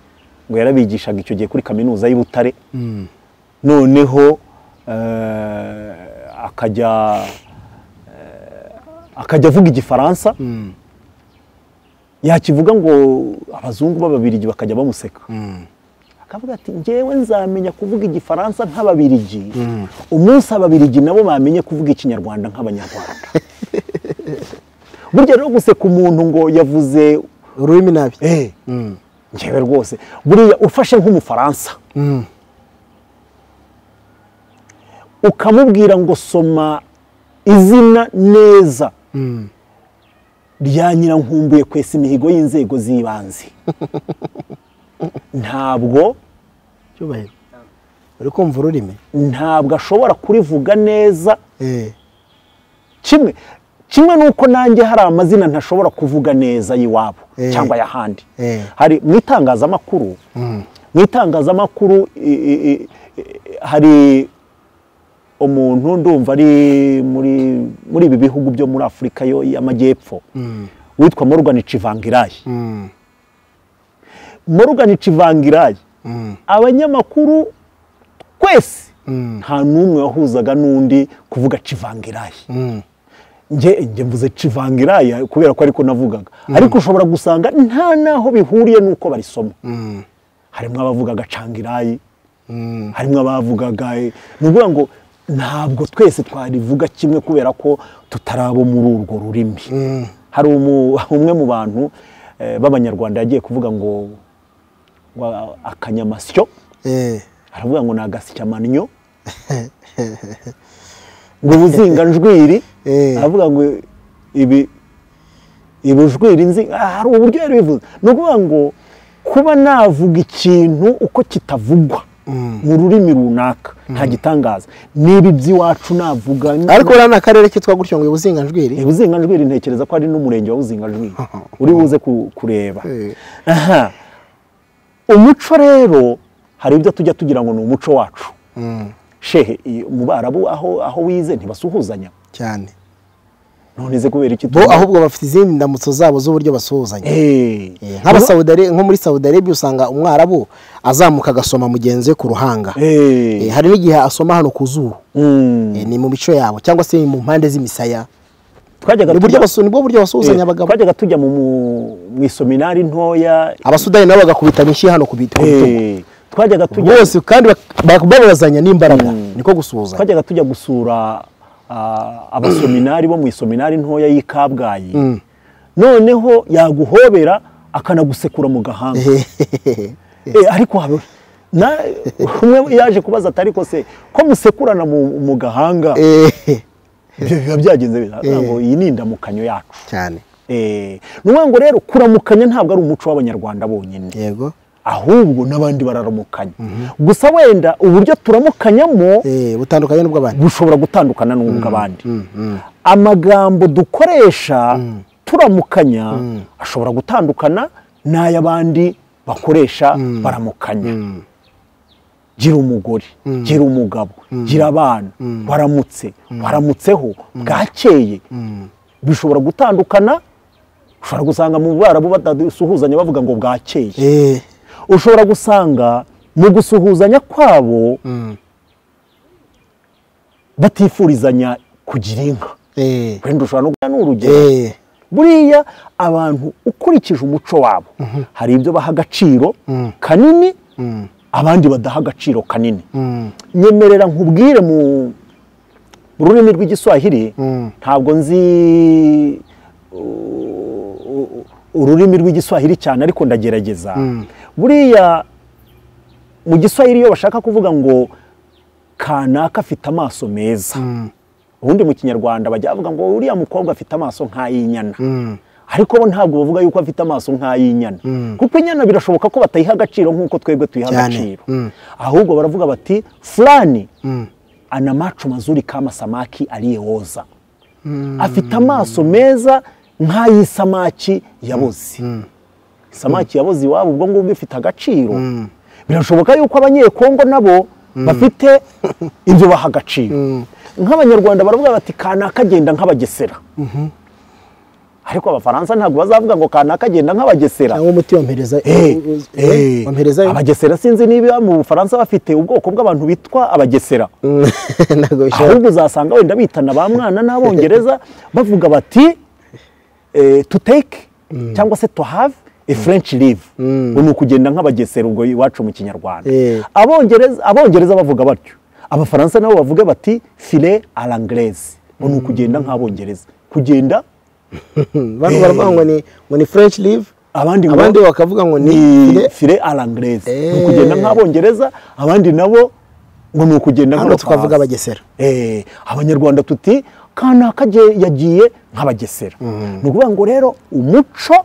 ngo yarabigishaga icyo gihe kuri kaminuza y'i Butare noneho akajya akajya avuga igifaransa yakivuga ngo abazungu b'ababirigi bakajya bamuseka akavuga ati ngewe nzamenya kuvuga igifaransa nk'ababirigi umunsi ababirigi nabo bamenye kuvuga ikinyarwanda nk'abanyarwanda burya rero guseka umuntu ngo yavuze ururimi nabi ngewe rwose buriya ufashe nk'umufaransa ukamubwira ngo soma izina neza rya nyirankumbuye kwesa imihigo y'inzego z'ibanze ntabwo uri kumva ururimi ntabwo ashobora kurivuga neza kimwe kimwe nuko nanjye hari amazina ntashobora kuvuga neza y'iwabo cyangwa ay'ahandi hari mu itangazamakuru mu itangazamakuru hari umuntu ndumva ari muri ibi bihugu byo muri afurika y'amajyepfo witwa morgan civangirayi morgan civangirayi abanyamakuru twese nta n'umwe wahuzaga n'undi kuvuga civangirayi njye mvuze civangiraya kubera ko ariko navugaga ariko ushobora gusanga nta naho bihuriye n'uko barisoma harimo abavugaga cangirayi harimo abavugaga ni ukuvuga ngo ntabwo twese twarivuga kimwe kubera ko tutarabo muri urwo rurimi hari umwe mu bantu b'abanyarwanda yagiye kuvuga ngo akanyamasyo aravuga ngo ni agasyamanyo ngo ubuzinganjwiri aravuga ngo ibi ibujwiri nzi hari uburyo yari bivuze ni ukuvuga ngo kuba navuga ikintu uko kitavugwa mu rurimi runaka nta gitangaza niba iby'iwacu navuga ariko uriya ni akarere kitwa gutyo ngo ibuzinganjwiri ibuzinganjwiri ntekereza ko ari n'umurenge wa buzinganjwiri uri buze kureba umuco rero hari ibyo tujya tugira ngo ni umuco wacu shehe mu barabu aho wize ntibasuhuzanya cyane none ze kubera iki bo ahubwo bafite izindi ndamutso zabo z'uburyo basuhuzanya Eh, nk'abasawudi Are- nko muri sawudi arabia usanga umwarabu azamuka agasoma mugenzi we ku ruhanga Eh, hari n'igihe asoma hano ku zuru Eh, ni mu mico yabo cyangwa se mu mpande z'imisaya twajyaga ni buryo tujya- basu- nibwo buryo basuhuzanya Eh, abagabo twajyaga tujya mu mu- mu isominari ntoya abasudani nabo bagakubitana inshyi hano ku bit- ku bitugu Eh, twajyaga tujya bose kandi bak- bak- babazanya n'imbaraga niko gusuhuzanya twajyaga tujya gusura ah, abasominari bo mu isominari ntoya y'i kabgayi noneho yaguhobera akanagusekura mu gahanga Eh, ariko habe na umwe yaje kubaza ati ariko se ko musekurana mu, mu gahanga Eh, ibyo biba byagenze bita Eh. ngo iyi ni indamukanyo yacu cyane Eh, ni ukuvuga ngo rero kuramukanya ntabwo ari umuco w'abanyarwanda bonyine yego ahubwo n'abandi bararamukanya gusa wenda uburyo turamukanyamo Eh, butandukanye n'ubw'abantu bushobora gutandukana n'ubw'abandi amagambo dukoresha turamukanya ashobora gutandukana n'ay'abandi bakoresha baramukanya gira umugore gira umugabo gira abana waramutse waramutseho bwakeye bishobora gutandukana ushobora gusanga mu barabu badasuhuzanya bavuga ngo bwakeye Eh, ushobora gusanga mu gusuhuzanya kwabo batifurizanya kugira inka eh, wenda ushobora no guha n'urugero eh, buriya abantu ukurikije umuco wabo hari ibyo baha agaciro kanini abandi badaha agaciro kanini mm, nyemerera nkubwire mu rurimi rw'igiswahili Mm. ntabwo nzi u- u- ururimi rw'igiswahili cyane ariko ndagerageza buriya mu giswahili iyo bashaka kuvuga ngo kanaka afite amaso meza ubundi mu kinyarwanda bajya bavuga ngo uriya mukobwa afite amaso nk'ay'inyana mm, ariko bo ntabwo bavuga yuko afite amaso nk'ay'inyana kuko inyana birashoboka ko batayiha agaciro nk'uko twebwe tuyiha Cyane. agaciro Mm. ahubwo baravuga bati fulani mm. ana macho mazuri kama samaki aliyeoza afite amaso meza nk'ay'isamaki yaboze isamaki yaboze iwabo ubwo ngubwo ifite agaciro birashoboka yuko abanyekongo nabo bafite ibyo baha agaciro nk'abanyarwanda baravuga bati kanaka agenda nk'abagesera ariko abafaransa ntabwo bazavuga ngo kanaka agenda nk'abagesera cyangwa umuti wampereza Eh, eh, eh, wamperezayo abagesera sinzi niba mu bufaransa bafite ubwoko bw'abantu bitwa abagesera Mm, ntabwo bishobora ahubwo uzasanga wenda bitana ba mwana n'abongereza bavuga bati eh, to take cyangwa se to have a french live ubu ni ukugenda nk'abagesera ubwo iwacu mu kinyarwanda Eh. abongereza abongereza bavuga batyo abafaransa nabo bavuga bati file a l'anglaise ubu ni ukugenda nk'abongereza kugenda bano baravuga ngo ni ngo ni french live abandi ngo- abandi bakavuga ngo ni ni file- file a l'anglaise ni Eh. ukugenda nk'abongereza abandi nabo ngo ni ukugenda hano nk'abafaransa twavuga abagesera Eh, abanyarwanda tuti kanaka je- yagiye nk'abagesera ni ukuvuga ngo rero umuco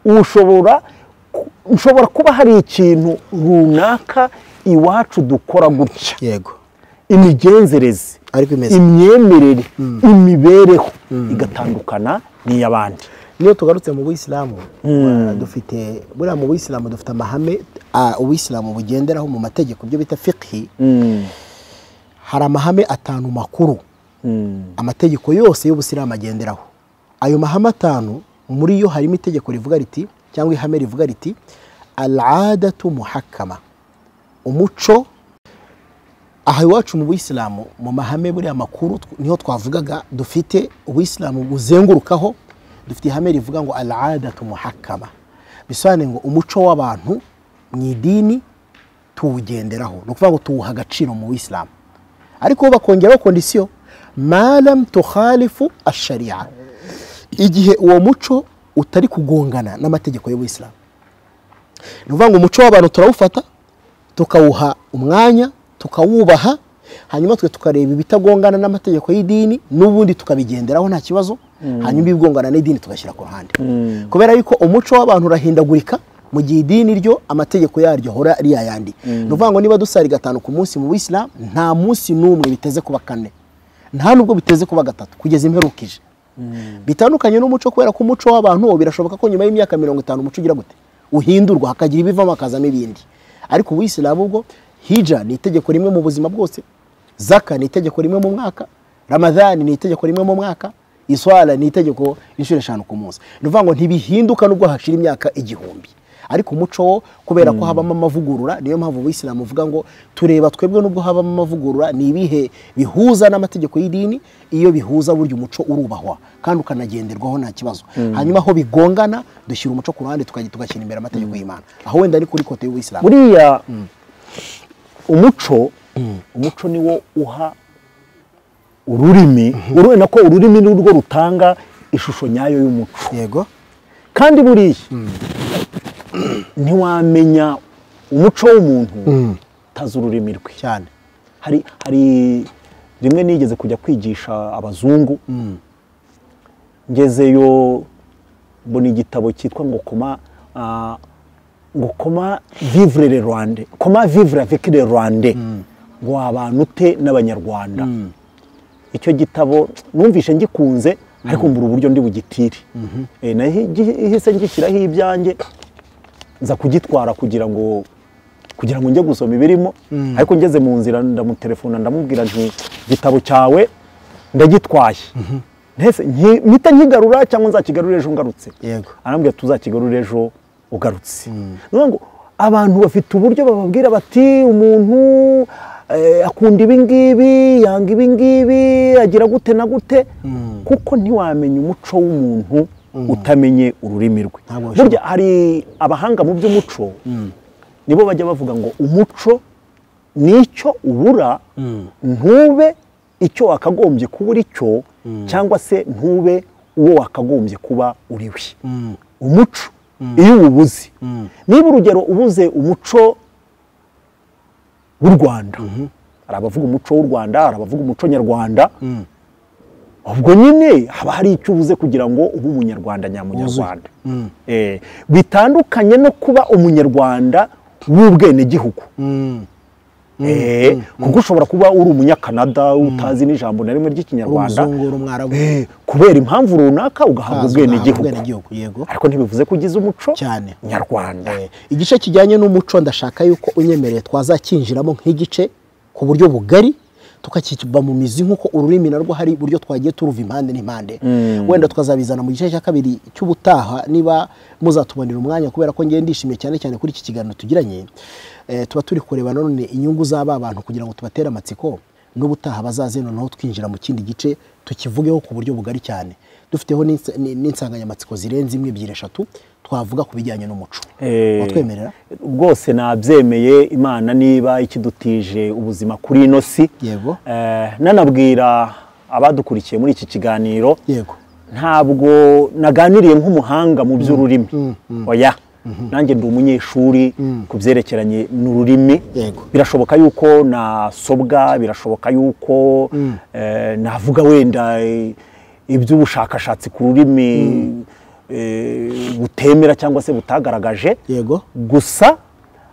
ushobora ku- ushobora kuba hari ikintu runaka iwacu dukora gutya yego imigenzereze ariko imeze imyemerere imibereho igatandukana n'iy'abandi niyo tugarutse mu buyisilamu uh, dufite buriya mu buyisilamu dufite amahame ah, ubuyisilamu bugenderaho mu mategeko ibyo bita fiqhi hari amahame atanu makuru amategeko yose y'ubusilamu agenderaho ayo mahame atanu muri yo harimo itegeko rivuga riti cyangwa ihame rivuga riti aladatu muhakama umuco aha iwacu mu buyisilamu mu mahame buriya makuru tw- niho twavugaga dufite ubuyisilamu buzengurukaho dufite ihame rivuga ngo aladatu muhakama bisobanuye ngo umuco w'abantu mu idini tuwugenderaho ni ukuvuga ngo tuwuha agaciro mu buyisilamu ariko bo bakongeraho kondisiyo malam tukhalifu ashariya igihe uwo muco utari kugongana n'amategeko y'ubuyisilamu ni ukuvuga ngo umuco w'abantu turawufata tukawuha umwanya tukawubaha hanyuma twe tukareba ibitagongana n'amategeko y'idini n'ubundi tukabigenderaho nta kibazo hanyuma ibigongana n'idini tugashyira ku ruhande kubera yuko umuco w'abantu urahindagurika mu gihe idini ryo amategeko yaryo ahora ari yayandi ni ukuvuga ngo niba dusari gatanu ku munsi mu bisilamu nta munsi n'umwe biteze kuba kane nta nubwo biteze kuba gatatu kugeza imperukije bitandukanye n'umuco kubera ko umuco w'abantu wo birashoboka ko nyuma y'imyaka mirongo itanu umuco ugira gute uhindurwa hakagira ibivamo hakazamo ibindi ariko ubuyisilamu bwo hija ni itegeko rimwe mu buzima bwose zaka ni itegeko rimwe mu mwaka ramadhani ni itegeko rimwe mu mwaka iswara ni itegeko inshuro eshanu ku munsi ni ukuvuga ngo ntibihinduka nubwo hashira imyaka igihumbi ariko umuco wo kubera ko habamo amavugurura niyo mpamvu ubuyisilamu uvuga ngo tureba twebwe nubwo habamo amavugurura ni ibihe bihuza n'amategeko y'idini iyo bihuza burya umuco urubahwa kandi ukanagenderwaho nta kibazo hanyuma aho bigongana dushyira umuco ku ruhande tukajya tugashyira imbere amategeko y'imana aho wenda ari kuri kote y'ubuyisilamu buriya umuco umuco niwo uha ururimi urabona ko ururimi ni rwo rutanga ishusho nyayo y'umuco yego kandi buriya ntiwamenya umuco w'umuntu utazi ururimi rwe cyane hari hari rimwe nigeze kujya kwigisha abazungu ngezeyo mbona igitabo cyitwa ngo koma ah, ngo koma vivre le rwande koma vivre avec le rwande ngo wabana ute n'abanyarwanda icyo gitabo numvishe ngikunze ariko mbura uburyo ndi bugitire Eh, nahise ngishyiraho ibyanjye nza kugitwara kugira ngo kugira ngo njye gusoma ibirimo ariko ngeze mu nzira ndamutelefona ndamubwira nti igitabo cyawe ndagitwaye Ntese- nki- mpita nkigarura cyangwa nzakigarure ejo ngarutse Yego. arambwira tuzakigarure ejo ugarutse Nuvuga ngo abantu bafite uburyo bababwira bati umuntu eh, akunda ibi ngibi yanga ibi ngibi agira gute na gute kuko ntiwamenya umuco w'umuntu utamenye ururimi rwe Ntabwo Burya burya hari abahanga mu by'umuco nibo bajya bavuga ngo umuco ni icyo ubura ntube icyo wakagombye kuba uri cyo cyangwa se ntube uwo wakagombye kuba uri we umuco iyo uwubuze niba urugero ubuze umuco w'u rwanda hari abavuga umuco w'u rwanda hari abavuga umuco nyarwanda ubwo nyine haba hari icyo ubuze kugira ngo ube umunyarwanda nyamunyarwanda Eh, bitandukanye no kuba umunyarwanda w'ubwenegihugu Eh, kuko ushobora kuba uri umunyakanada utazi n'ijambo na rimwe ry'ikinyarwanda Uri umuzungu, uri umwarabu. Eh, kubera impamvu runaka ugahabwa Ukazwi, ugahabwa ubwenegihugu ubwenegihugu, yego. ariko ntibivuze ko ugize umuco Cyane. nyarwanda Eh, igice kijyanye n'umuco ndashaka yuko unyemereye twazakinjiramo nk'igice ku buryo bugari tukakiba mu mizi nk'uko ururimi narwo hari uburyo twagiye turuva impande n'impande wenda tukazabizana mu gice cya kabiri cy'ubutaha niba muzatubonera umwanya kubera ko ngiye ndishimye cyane cyane kuri iki kiganiro tugiranye Eh, tuba turi kureba nanone inyungu z'aba bantu kugira ngo tubatere amatsiko n'ubutaha bazaze noneho twinjira mu kindi gice tukivugeho ku buryo bugari cyane dufiteho n'insa- n- n'insanganyamatsiko zirenze imwe ebyiri eshatu twavuga ku bijyanye n'umuco Eh, watwemerera rwose nabyemeye imana niba ikidutije ubuzima kuri ino si Yego. Eh, nanabwira abadukurikiye muri iki kiganiro yego ntabwo naganiriye nk'umuhanga mu by'ururimi oya nanjye ndi umunyeshuri ku byerekeranye n'ururimi Yego. birashoboka yuko nasobwa birashoboka yuko eh, navuga wenda eh, iby'ubushakashatsi ku rurimi eh, butemera cyangwa se butagaragaje yego gusa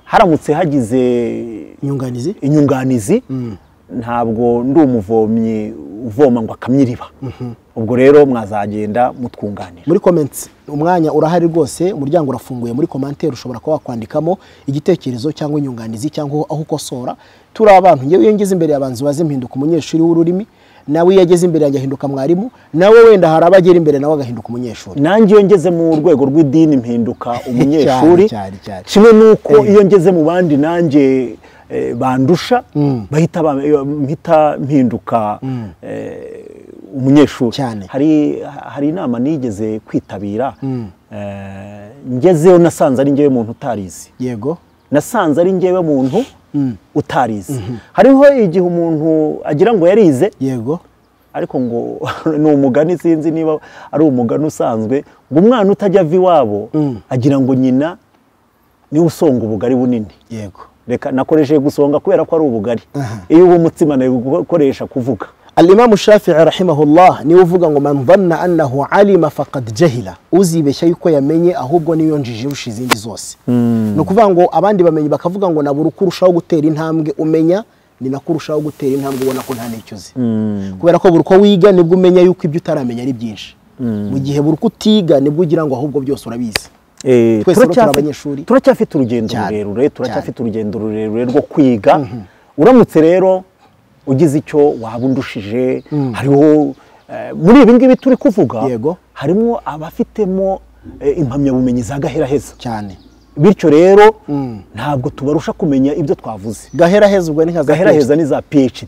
haramutse hagize inyunganizi inyunganizi ntabwo ndi umuvomyi uvoma ngo akamye iriba ubwo rero mwazagenda mutwunganira muri comments umwanya urahari rwose umuryango urafunguye muri commentaire ushobora kuba wakwandikamo igitekerezo cyangwa inyunganizi cyangwa aho ukosora turi abantu ngewe iyo ngeze imbere yabanza baze mpinduka umunyeshuri w'ururimi nawe iyo ageze imbere yanjye ahinduka mwarimu nawe wenda hari abagera imbere nawe agahinduka umunyeshuri nanjye iyo ngeze mu rwego rw'idini mpinduka umunyeshuri cyane, cyane. kimwe n'uko iyo ngeze mu bandi nanjye eh, bandusha bahita ba- mpita mpinduka eh, umunyeshuri Cyane. hari hari inama nigeze kwitabira eh, ngezeyo nasanze ari ngewe muntu utarizi yego nasanze ari ngewe muntu utarize hariho igihe umuntu agira ngo yarize yego ariko ngo ni umugani sinzi niba ari umugani usanzwe ngo umwana utajya ava iwabo agira ngo nyina niwe usonga ubugari bunini yego reka nakoresheje gusonga kubera ko ari ubugari Aha. iyo uba umutsima nawe gukoresha kuvuga alimamu shafii rahimahullah niwe uvuga ngo man dhanna annahu alima faqad jahila uzibeshya yuko yamenye ahubwo niyo njiji irusha izindi zose ni ukuvuga ngo abandi bamenye bakavuga ngo nabura uko urushaho gutera intambwe umenya ni nako urushaho gutera intambwe ubona ko nta n'icyo uzi kubera ko buri uko wiga nibwo umenya yuko ibyo utaramenya ari byinshi mu gihe buri uko utiga nibwo ugira ngo ahubwo byose urabizi Eh, Twese rero turi turacyafi- abanyeshuri. turacyafite urugendo Cyane, rurerure turacyafite cyane. urugendo rurerure rwo kwiga uramutse rero ugize icyo waba undushije hariho muri ibi ngibi turi kuvuga Yego. harimo abafitemo eh, impamyabumenyi za gahera heza cyane bityo rero Mm. ntabwo tubarusha kumenya ibyo twavuze gahera heza ubwo ni nka za gahera PhD. heza ni za phd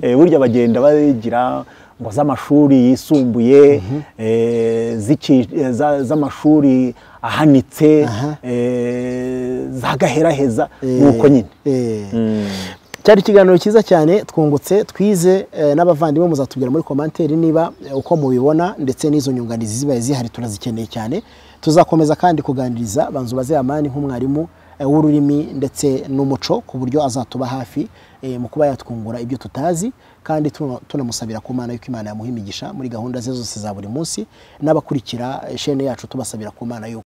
Eh, burya bagenda bagira ngo z'amashuri yisumbuye eh, z'iki- eh, za- z'amashuri ahanitse Aha. eh, za gaheraheza Eh, nuko nyine eh. cyari ikiganiro cyiza cyane twungutse twize eh, n'abavandimwe muzatubwira muri komanteri niba eh, uko mubibona ndetse n'izo nyunganizi zibaye zihari turazikeneye cyane tuzakomeza kandi kuganiriza banzu bazeyamani nk'umwarimu eh, w'ururimi ndetse n'umuco ku buryo azatuba hafi eh, mu kuba yatwungura ibyo tutazi kandi tuno- tunamusabira ku mana yuko imana yamuha imigisha muri gahunda ze zose za buri munsi n'abakurikira eh, shene yacu tubasabira ku mana yuko